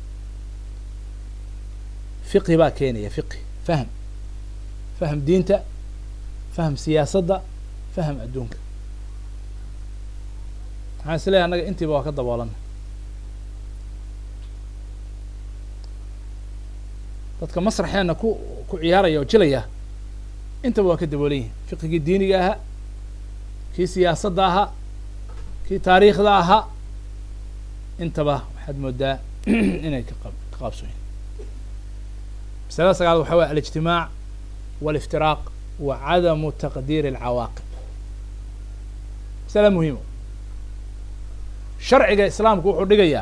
S1: fiqhi baa keenaya fiqhi fahm fahm diinta fahm siyaasadda fahm adduunka maxaan is leeyahy annaga intiiba waa ka daboolana dadka masraxeenna ku ku ciyaaraya oo jilaya intaba waa ka daboolan yihin fiqigii diiniga ahaa kii siyaasadda ahaa kii taariikhda ahaa intaba waxaad moodaa inay ka qa ka qaabsoon yihin masalada sagaal waxa waya alijtimaac wاliftiraaq wa cadamu taqdiiri alcawaaqib masala muhiima sharciga islaamku wuxuu dhigayaa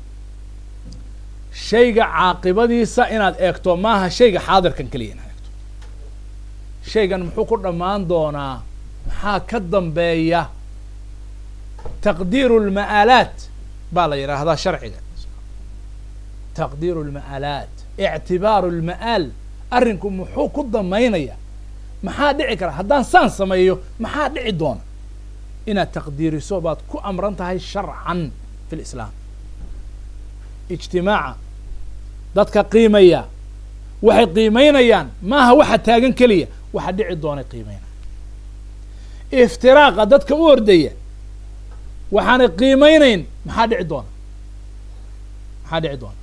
S1: shayga caaqibadiisa inaad eegto maaha shayga xaadirkan keliya inaad eegto shaygan muxuu ku dhammaan doonaa maxaa ka dambeeya taqdiiru lma'aalaat baa la yidhaahdaa sharciga taqdiiru lma'aalaat ictibaaru lma'aal arrinku muxuu ku damaynaya maxaa dhici kara haddaan saan sameeyo maxaa dhici doona inaad taqdiiriso baad ku amran tahay sharcan fi lislaam ijtimaaca dadka qiimaya waxay qiimaynayaan maaha waxa taagan keliya waxa dhici doonay qiimaynaya iftiraaqa dadka u ordaya waxaanay qiimeynayn maxaa dhici doona maxaa dhici doona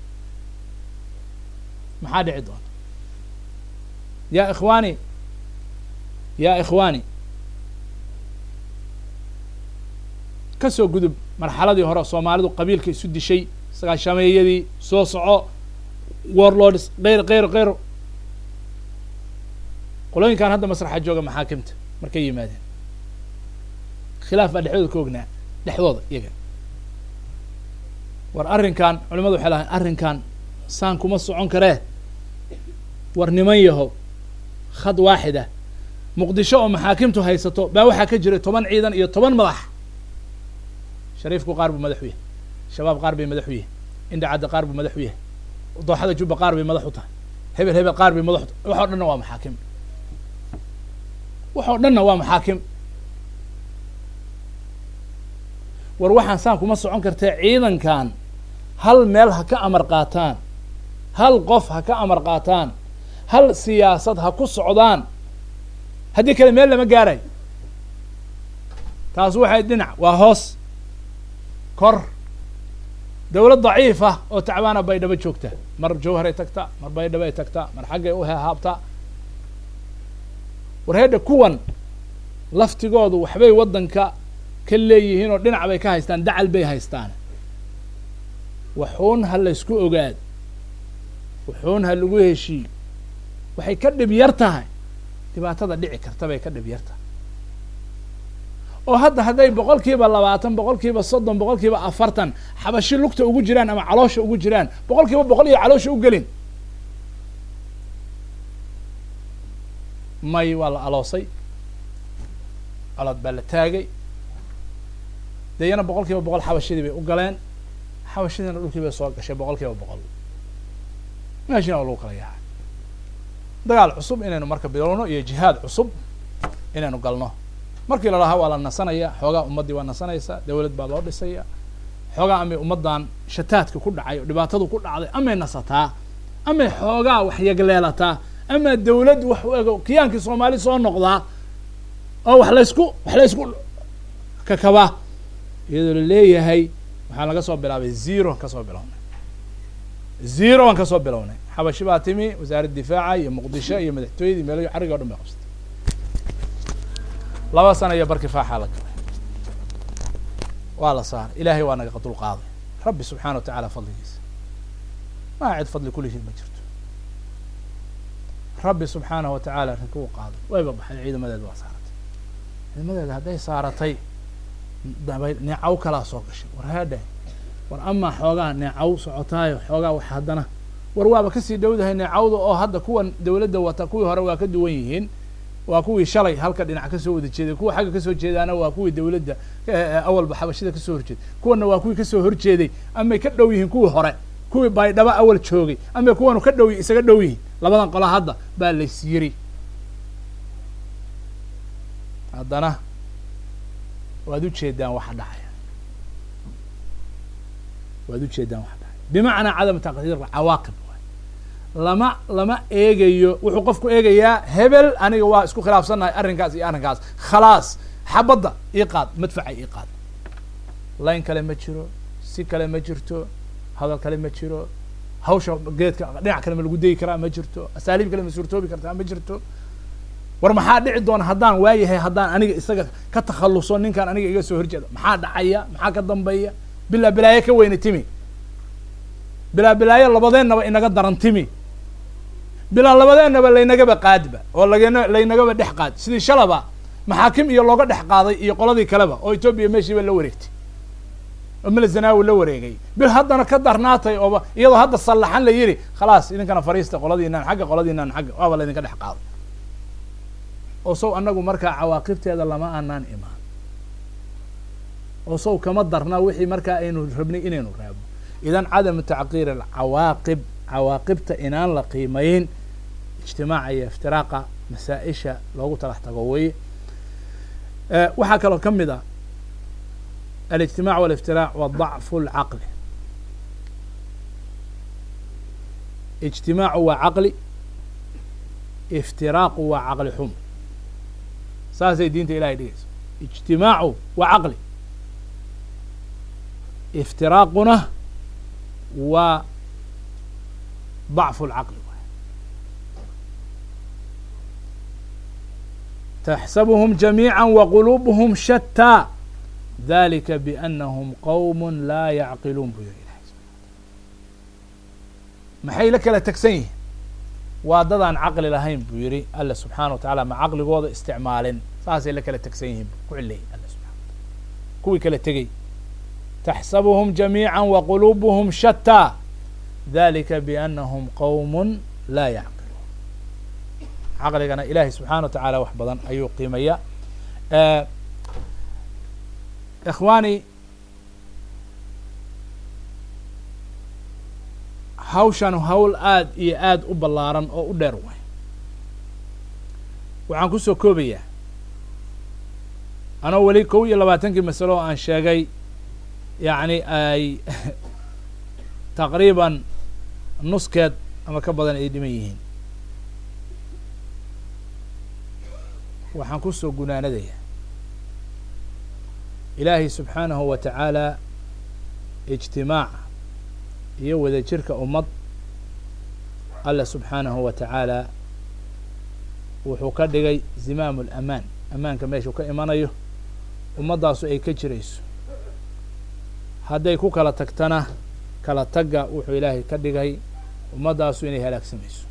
S1: maxaa dhici doona ya ikhwaani ya ikhwaani ka soo gudub marxaladii hore soomaalidu qabiilka isu dishay sagaashameeyadii soo soco warlords keyr keyr keyr qolooyinkan hadda masraxa jooga maxaakimta markay yimaadeen khilaaf baa dhexdooda ka ognaa dhexdooda iyaga war arrinkan culimadu waxay lahayn arrinkan saan kuma socon karee war niman yahow khad waaxida muqdisho oo maxaakimtu haysato baa waxaa ka jiray toban ciidan iyo toban madax shariifku qaar buu madax u yahay shabaab qaar bay madax u yahay indhacadda qaar buu madax u yahay dooxada jubba qaar bay madax u tahay hebel hebel qaar bay madax u tahay waxoo dhanna waa maxaakim waxoo dhanna waa maxaakim war waxaan saan kuma socon kartee ciidankan hal meel ha ka amar qaataan hal qof ha ka amar qaataan hal siyaasad ha ku socdaan haddii kale meel lama gaarayo taas waxay dhinac waa hoos kor dawlad daciif ah oo tacbaana baydhabo joogta mar jawharay tagtaa mar baydhabo ay tagtaa mar xaggay u haabtaa war heedha kuwan laftigoodu waxbay waddanka ka leeyihiin oo dhinac bay ka haystaan dacal bay haystaan waxuun ha laysku ogaad waxuun ha lagu heshiiyo waxay ka dhib yar tahay dhibaatada dhici karta bay ka dhib yar tahay oo hadda hadday boqol kiiba labaatan boqol kiiba soddon boqol kiiba afartan xabashi lugta ugu jiraan ama caloosha ugu jiraan boqol kiiba boqol iyo caloosha u gelin may waa la aloosay colood baa la taagay deyana boqol kiiba boqol xabashadii bay u galeen xabashadiina dhulkii bay soo gashay boqol kiiba boqol meeshina waa lagu kala yahay dagaal cusub inaynu marka bilowno iyo jihaad cusub inaynu galno markii la lahaa waa la nasanaya xoogaa ummaddii waa nasanaysa dawlad baa loo dhisaya xoogaa amay ummaddan shataadka ku dhacay oo dhibaatadu ku dhacday amay nasataa amay xoogaa wax yagleelataa ama dawlad wax u ego kiyaankii soomaali soo noqdaa oo wax laysku wax laysku kakabaa iyadoo laleeyahay waxaan laga soo bilaabay zero ka soo bilownay zero aan ka soo bilownay xabashi baa timi wasaaradda difaaca iyo muqdisho iyo madaxtooyadii meelo carriga o dhan bay qabsatay laba sana iyo barkii faaxaa la galay waa la saaray ilaahay waa naga dul qaaday rabbi subxaana wa tacaala fadligiisa maa cid fadli kullihiid ma jirto rabbi subxaanahu wa tacaala rinka u qaaday wayba baxday ciidamadeeda waa saaratay ciidamadeeda hadday saaratay dabay neecaw kalaa soo gashay war haadha war amaa xoogaa neecaw socotaayo xoogaa wax haddana war waaba kasii dhowdahay neecawda oo hadda kuwan dawladda wata kuwii hore waa ka duwan yihiin waa kuwii shalay halka dhinac kasoo wada jeeday kuwa xagga kasoo jeedaana waa kuwii dawladda awalba xabashida kasoo horjeeday kuwana waa kuwii kasoo horjeeday amay ka dhow yihiin kuwii hore kuwii baydhaba awal joogay amay kuwanu ka dhow isaga dhow yihiin labadan qola hadda baa lays yiri haddana waad ujeedaan waxa dhacaya waad ujeedaan waxa dhacaya bimacnaa cadam taqdiir cawaaqib lama lama eegayo wuxuu qofku eegayaa hebel aniga waa isku khilaafsannahay arrinkaas iyo arrinkaas khalaas xabadda ii qaad madfaca ii qaad layn kale ma jiro si kale ma jirto hadal kale ma jiro hawsha geedka dhinac kale ma lagu degi karaa ma jirto asaaliib kale ma suurtoobi kartaa ma jirto war maxaa dhici doona haddaan waayahay haddaan aniga isaga ka takhalluso ninkaan aniga iga soo horjeeda maxaa dhacaya maxaa ka dambeeya bilaa bilaayo ka weyna timi bilaa bilaayo labadeennaba inaga daran timi bilaa labadeennaba laynagaba qaadba oo lagana laynagaba dhex qaad sidii shalaba maxaakim iyo looga dhex qaaday iyo qoladii kaleba oo etoobiya meeshiiba la wareegtay oo melzanawi la wareegay bil haddana ka darnaatay ooba iyadoo hadda sallaxan la yidhi khalaas idinkana fariista qoladiinaan xagga qoladiinaan xagga waaba laydinka dhex qaaday oo sow annagu markaa cawaaqibteeda lama aanaan imaan oo sow kama darna wixii markaa aynu rabnay inaynu raabno idan cadamu tacqiir alcawaaqib cawaaqibta inaan la qiimayn ijtimaaca iyo iftiraaqa masaa-isha loogu talax tago weye waxaa kaloo ka mid ah alijtimac waliftiraac wa dacfu lcaqli ijtimaacu waa caqli iftiraaqu waa caqli xum saasay diinta ilahay dhigayso ijtimaacu waa caqli iftiraaquna waa ضعف العقل تحسبهم جميعا وقلوبهم شتى ذلك بأنهم قوم لا يعقلون bu yiri maxay la kala tegsan yihiin waa dadaan caqli lahayn buu yihi alla subxaana wa taعala ma caqligooda isticmaalin saasay la kala tegsan yihiin ku cileeyay alla subحana wataala kuwii kala tegey تحسبهم جميعا وقلوبهم شتى ذلika بأنهم qوم laa yعqiluun caqligana ilahay subxaana wa taعala wax badan ayuu qiimaya ikhwaani hawshan hawl aad iyo aad u ballaaran oo u dheer way waxaan kusoo koobayaa anoo weli kow iyo labaatankii masalo oo aan sheegay yacni ay taqriiban nuskeed ama ka badan ay dhiman yihiin waxaan kusoo gunaanadayaa ilaahay subxaanahu wa tacaala ijtimaaca iyo wadajirka ummad alla subxaanahu wa tacaala wuxuu ka dhigay zimaamu alamaan ammaanka meeshuu ka imanayo ummaddaasu ay ka jirayso hadday ku kala tagtana kala tagga wuxuu ilaahay ka dhigay ummaddaasu inay halaagsamayso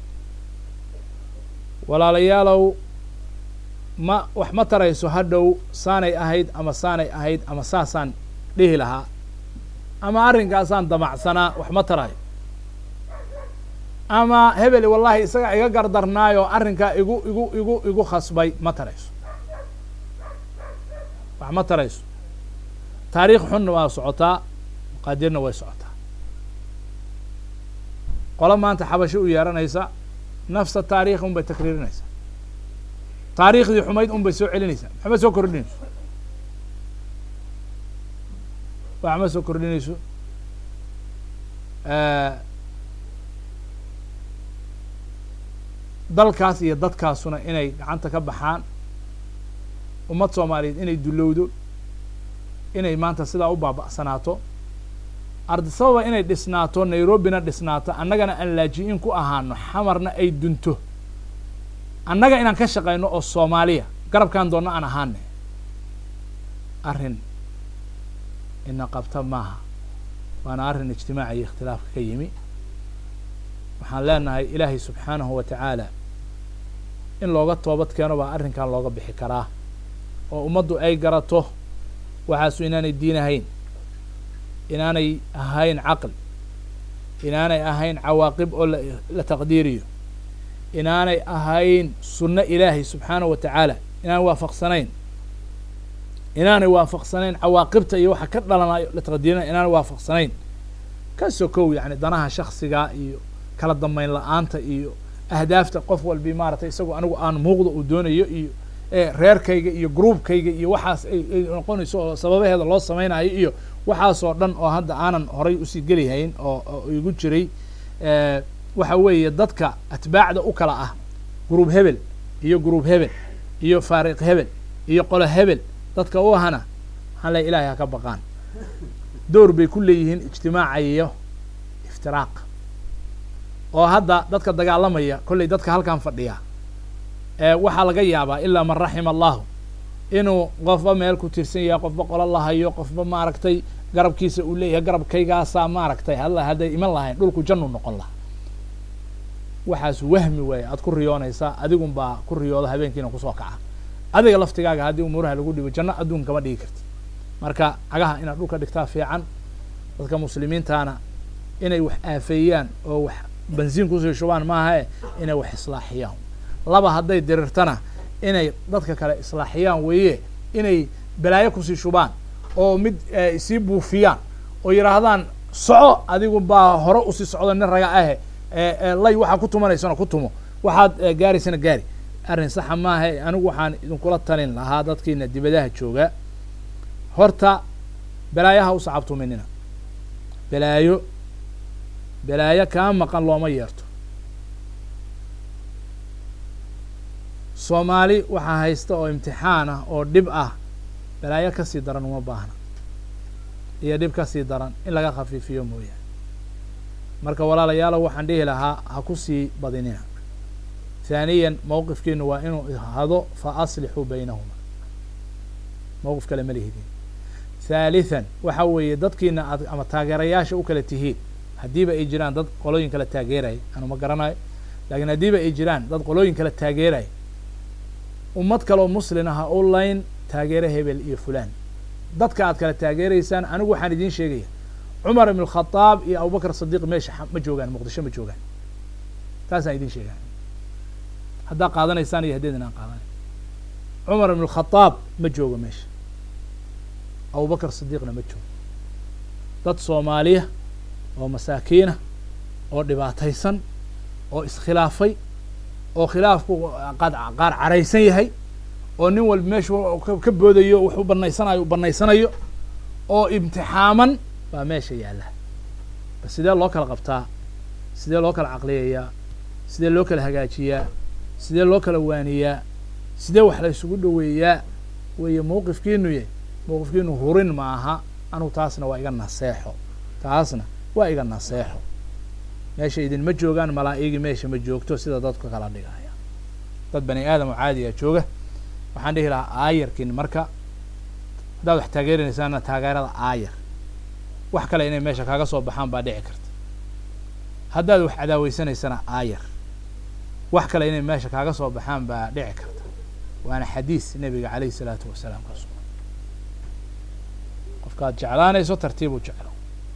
S1: walaalayaalow ma wax ma tarayso hadhow saanay ahayd ama saanay ahayd ama saasaan dhihi lahaa ama arrinkaasaan damacsanaa wax ma tarayo ama hebel wallahi isaga iga gardarnaayo arrinkaa igu igu igu igu khasbay ma tarayso wax ma tarayso taariikh xunna waa socotaa maqaadirna way socotaa qolo maanta xabasho u yeeranaysa nafsa taarikh un bay takriirinaysaa taariikhdii xumayd un bay soo celinaysaa waxma soo kordhinayso wax ma soo kordhinayso dalkaas iyo dadkaasuna inay gacanta ka baxaan ummad soomaaliyeed inay dulowdo inay maanta sidaa u baaba'sanaato ardi sababa inay dhisnaato nairobina dhisnaato annagana aan laaji-in ku ahaano xamarna ay dunto annaga inaan ka shaqayno oo soomaaliya garabkaan doonno aan ahaane arrin ina qabta maaha waana arrin ijtimaaca iyo ikhtilaafka ka yimi waxaan leenahay ilaahay subxaanahu wa tacaala in looga toobad keeno baa arrinkan looga bixi karaa oo ummaddu ay garato waxaasu inaanay diin ahayn inaanay ahayn caqli inaanay ahayn cawaaqib oo la taqdiiriyo inaanay ahayn sunno ilaahay subxaanahu wa tacaala inaanay waafaqsanayn inaanay waafaqsanayn cawaaqibta iyo waxa ka dhalanayo la taqdiirinayo inaanay waafaqsanayn ka sokow yani danaha shaksiga iyo kala dambeyn la-aanta iyo ahdaafta qof walbi maaragtay isagoo anigu aan muuqda uu doonayo iyo reerkayga iyo groupkayga iyo waxaas ay noqonayso oo sababaheeda loo samaynayo iyo waxaasoo dhan oo hadda aanan horay usii gelihayn oo igu jiray waxa weeye dadka atbaacda u kala ah group hebel iyo group hebel iyo faariq hebel iyo qolo hebel dadka u ahana maxaan leey ilahay ha ka baqaan door bay ku leeyihiin ijtimaaca iyo iftiraaq oo hadda dadka dagaalamaya kollay dadka halkan fadhiya waxaa laga yaabaa ilaa man raxima allahu inuu qofba meel ku tirsan yahay qofba qolo lahayo qofba maaragtay garabkiisa uu leeyahay garabkaygaasaa maaragtay halla hadday iman lahayn dhulku jannu noqon laha waxaas wahmi waaye aad ku riyoonaysaa adigun baa ku riyooda habeenkiina kusoo kaca adiga laftigaaga haddii umuuraha lagu dhibo janno adduun kama dhigi karti marka cagaha inaad dhulka dhigtaa fiican dadka muslimiintana inay wax aafeeyaan oo wax bensiin kusii shubaan maahae inay wax islaaxiyaan laba hadday dirirtana inay dadka kale islaaxiyaan weeye inay balaayo kusii shubaan oo mid sii buufiyaan oo yidhaahdaan soco adigu baa hore usii socdo nin raga ahe lay waxaa ku tumanaysana ku tumo waxaad gaaraysana gaari arrin saxa maaha anigu waxaan idinkula talin lahaa dadkiina dibadaha jooga horta balaayaha u sacabtuminina balaayo balaayo kaa maqan looma yeerto soomaali waxaa haysta oo imtixaan ah oo dhib ah balaayo kasii daran uma baahna iyo dhib kasii daran in laga khafiifiyo mooyaane marka walaalayaalow waxaan dhihi lahaa ha kusii badinina haaniyan mowqifkiinu waa inuu hado fa aslixuu baynahuma mowqif kale ma lihidin haalithan waxa weeye dadkiina aad ama taageerayaasha u kala tihiin haddiiba ay jiraan dad qolooyin kala taageeraya anu ma garanayo laakiin haddiiba ay jiraan dad qolooyin kala taageeraya ummad kaleoo muslin aha u layn taageere hebel iyo fulan dadka aad kala taageeraysaan anigu waxaan idiin sheegaya cumar ibn khadaab iyo abubakr sadiiq meesha ma joogaan muqdisho ma joogaan taasaan idiin sheegaa haddaa qaadanaysaan iyo haddeedin aan qaadanay cumar ibn khadaab ma joogo meesha abubakr sadiiqna ma joogo dad soomaaliya oo masaakiina oo dhibaataysan oo iskhilaafay oo khilaafku qaad qaar caraysan yahay oo nin walba meeshu ka boodayo wuxuu banaysanayo banaysanayo oo imtixaaman baa meesha yaalla bas sidee loo kala qabtaa sidee loo kala caqliyayaa sidee loo kala hagaajiyaa sidee loo kala waaniyaa sidee wax la isugu dhoweeyaa weeye mowqifkiinu ye mowqifkiinu hurin ma aha anugu taasna waa iga naseexo taasna waa iga naseexo meesha idinma joogaan malaa'igi meesha ma joogto sida dadka kala dhigaya dad bani aadam oo caadiga jooga waxaan dhihi lahaa aayarkin marka haddaad wax taageerinaysaana taageerada aayar wax kale inay meesha kaaga soo baxaan baa dhici karta haddaad wax cadaaweysaneysana aayar wax kale inay meesha kaaga soo baxaan baa dhici karta waana xadiis nebiga calayhi salaatu wasalaam ka sugan qofkaad jeclaanayso tartiib u jeclo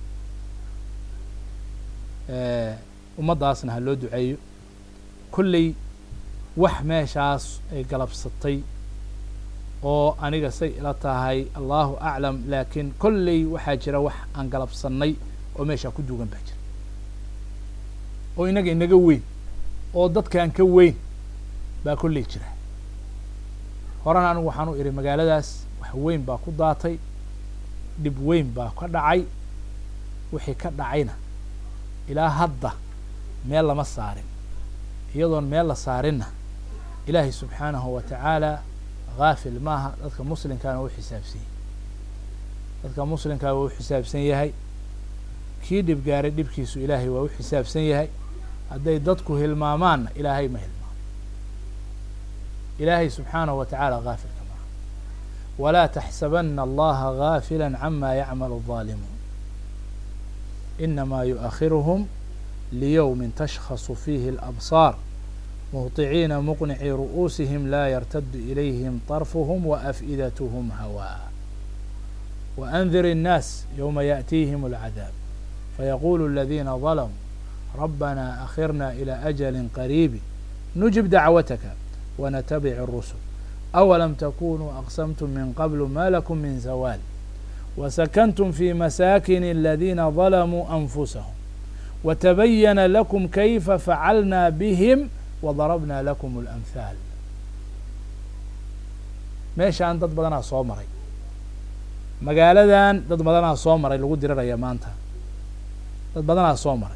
S1: ummaddaasna ha loo duceeyo kolley wax meeshaas ay galabsatay oo aniga say ila tahay allahu aclam laakiin kolley waxaa jira wax aan galabsannay oo meeshaa ku duugan baa jira oo inaga inaga weyn oo dadkaan ka weyn baa kolley jira horena anigu waxaan u idhi magaaladaas wax weyn baa ku daatay dhib weyn baa ka dhacay wixii ka dhacayna ilaa hadda meel lama saarin iyadoon meel la saarinna ilaahay subxaanahu wa tacaala haafil maaha dadka muslimkaana u xisaabsan yahay dadka muslimkaa waa u xisaabsan yahay kii dhib gaaray dhibkiisu ilaahay waa u xisaabsan yahay hadday dadku hilmaamaanna ilaahay ma hilmaamo ilaahay subxaanahu wa tacaala haafilka maaha walaa taxsabana allaha gaafila cama yacmalu الظaalimuun inamaa yuؤakhiruhum liyowmi tashkhaصu fiihi اlأbصاar muhطiciina muqnicii ru'uusihim laa yartadu ilayhim طarfuhm waaf'idathm hawaa waأndir الnaas ywma yaأtiihim اlcadaab fayaqulu اladina ظalamuu rabbana akhirna ilى أjli qariibi nujib dacwataka ونتبع الرسل أولم تكونوا أقسمتم من قبل ما لكم من زوال وسكنتم في مساكن الذين ظلموا أنفسهم وتبين لكم كيف فعلنا بهم وضربنا لكم الأمثال meeshaan dad badanaa soo maray magaaladan dad badanaa soo maray lagu diriraya maanta dad badanaa soo maray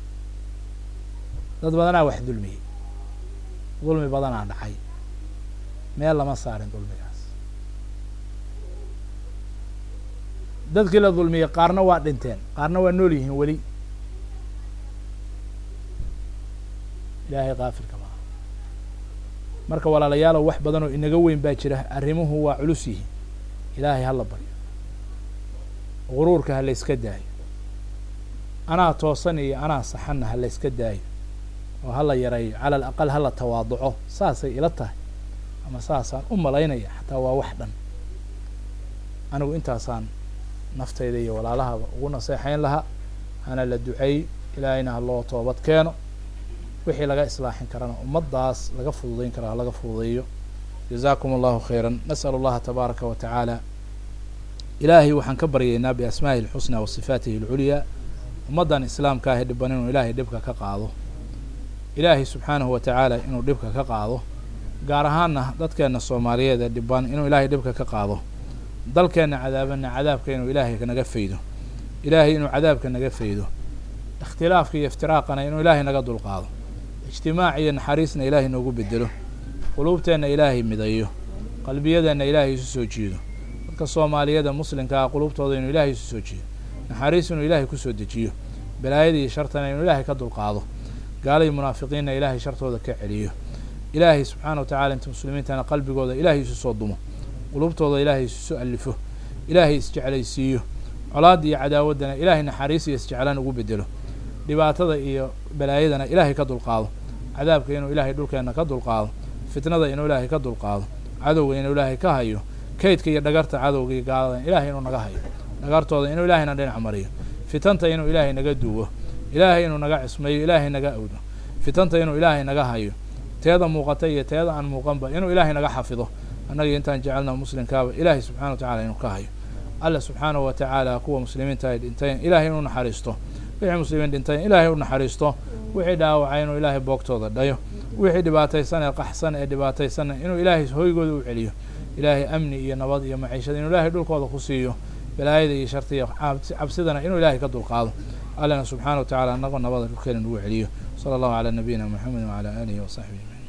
S1: dad badanaa wax dulmiyey dulmi badanaa dhacay meel lama saarin dulmigaas dadkii la dulmiyey qaarna waa dhinteen qaarna waa nool yihiin weli ilaahay kaafilka maaha marka walaalayaalow wax badan oo inaga weyn baa jira arrimuhu waa culus yihiin ilaahay hala baryo guruurka ha layska daayo anaa toosan iyo anaa saxanna ha layska daayo oo hala yareeyo cala alaqal hala tawaaduco saasay ila tahay ama saasaan u malaynaya xataa waa wax dhan anigu intaasaan naftayda iyo walaalahaba ugu naseexayn lahaa hana la duceey ilaahayna ha loo toobad keeno wixii laga islaaxin karana ummaddaas laga fududayn kara ha laga fududeeyo jazaakum allahu khayra nas'al allaha tabaaraka wa tacaala ilaahay waxaan ka baryaynaa biasmaa'ihi alxusnaa wa sifaatihi alculyaa ummaddan islaamka ahi dhiban inuu ilaahay dhibka ka qaado ilaahay subxaanahu wa tacaala inuu dhibka ka qaado gaar ahaanna dadkeenna soomaaliyeed ee dhiban inuu ilaahay dhibka ka qaado dalkeenna cadaabanna cadaabka inuu ilaahay naga faydo ilaahay inuu cadaabka naga faydo ikhtilaafka iyo iftiraaqana inuu ilaahay naga dulqaado ijtimaac iyo naxariisna ilaahay noogu bedelo quluubteenna ilaahay midayo qalbiyadeenna ilaahay isu soo jiido dadka soomaaliyada muslimka ah quluubtooda inuu ilaahay isu soo jiido naxariis inuu ilaahay kusoo dejiyo balaayada iyo shartana inuu ilaahay ka dulqaado gaalai munaafiqiinna ilaahay shartooda ka celiyo ilaahay subxaana wa tacala inta muslimiintana qalbigooda ilaahay isu soo dumo qulubtooda ilaahay isu soo alifo ilaahay isjeclaysiiyo colaadda iyo cadaawaddana ilaahay naxariis iyo isjeclaan ugu bedelo dhibaatada iyo balaayadana ilaahay ka dulqaado cadaabka inuu ilaahay dhulkeenna ka dulqaado fitnada inuu ilaahay ka dulqaado cadowga inuu ilaahay ka hayo kaydka iyo dhagarta cadowga iyo gaalada ilaahay inuu naga hayo dhagartooda inuu ilaahayna dhinac mariyo fitanta inuu ilaahay naga duwo ilaahay inuu naga cismeeyo ilaahay naga awdo fitanta inuu ilaahay naga hayo teeda muuqata iyo teeda aan muuqanba inuu ilaahay naga xafido annaga intaan jecelna muslimkaaba ilaahay subxana wa tacala inuu ka hayo alla subxaanahu wa tacaala kuwa muslimiinta ay dhintayn ilaahay inuu naxariisto wixii muslimiin dhintayn ilaahay u naxariisto wixii dhaawacay inuu ilaahay boogtooda dhayo wixii dhibaataysan ee qaxsan ee dhibaataysanna inuu ilaahay hoygooda u celiyo ilaahay amni iyo nabad iyo maciishada inuu ilaahay dhulkooda ku siiyo balaayada iyo sharta iyo cabsidana inuu ilaahay ka dulqaado allana subxana wa tacala anagoo nabada dhulkeena nagu celiyo sala allahu calaa nabiyina moxamedi wacala aalihi wasaxbihi ajmaciin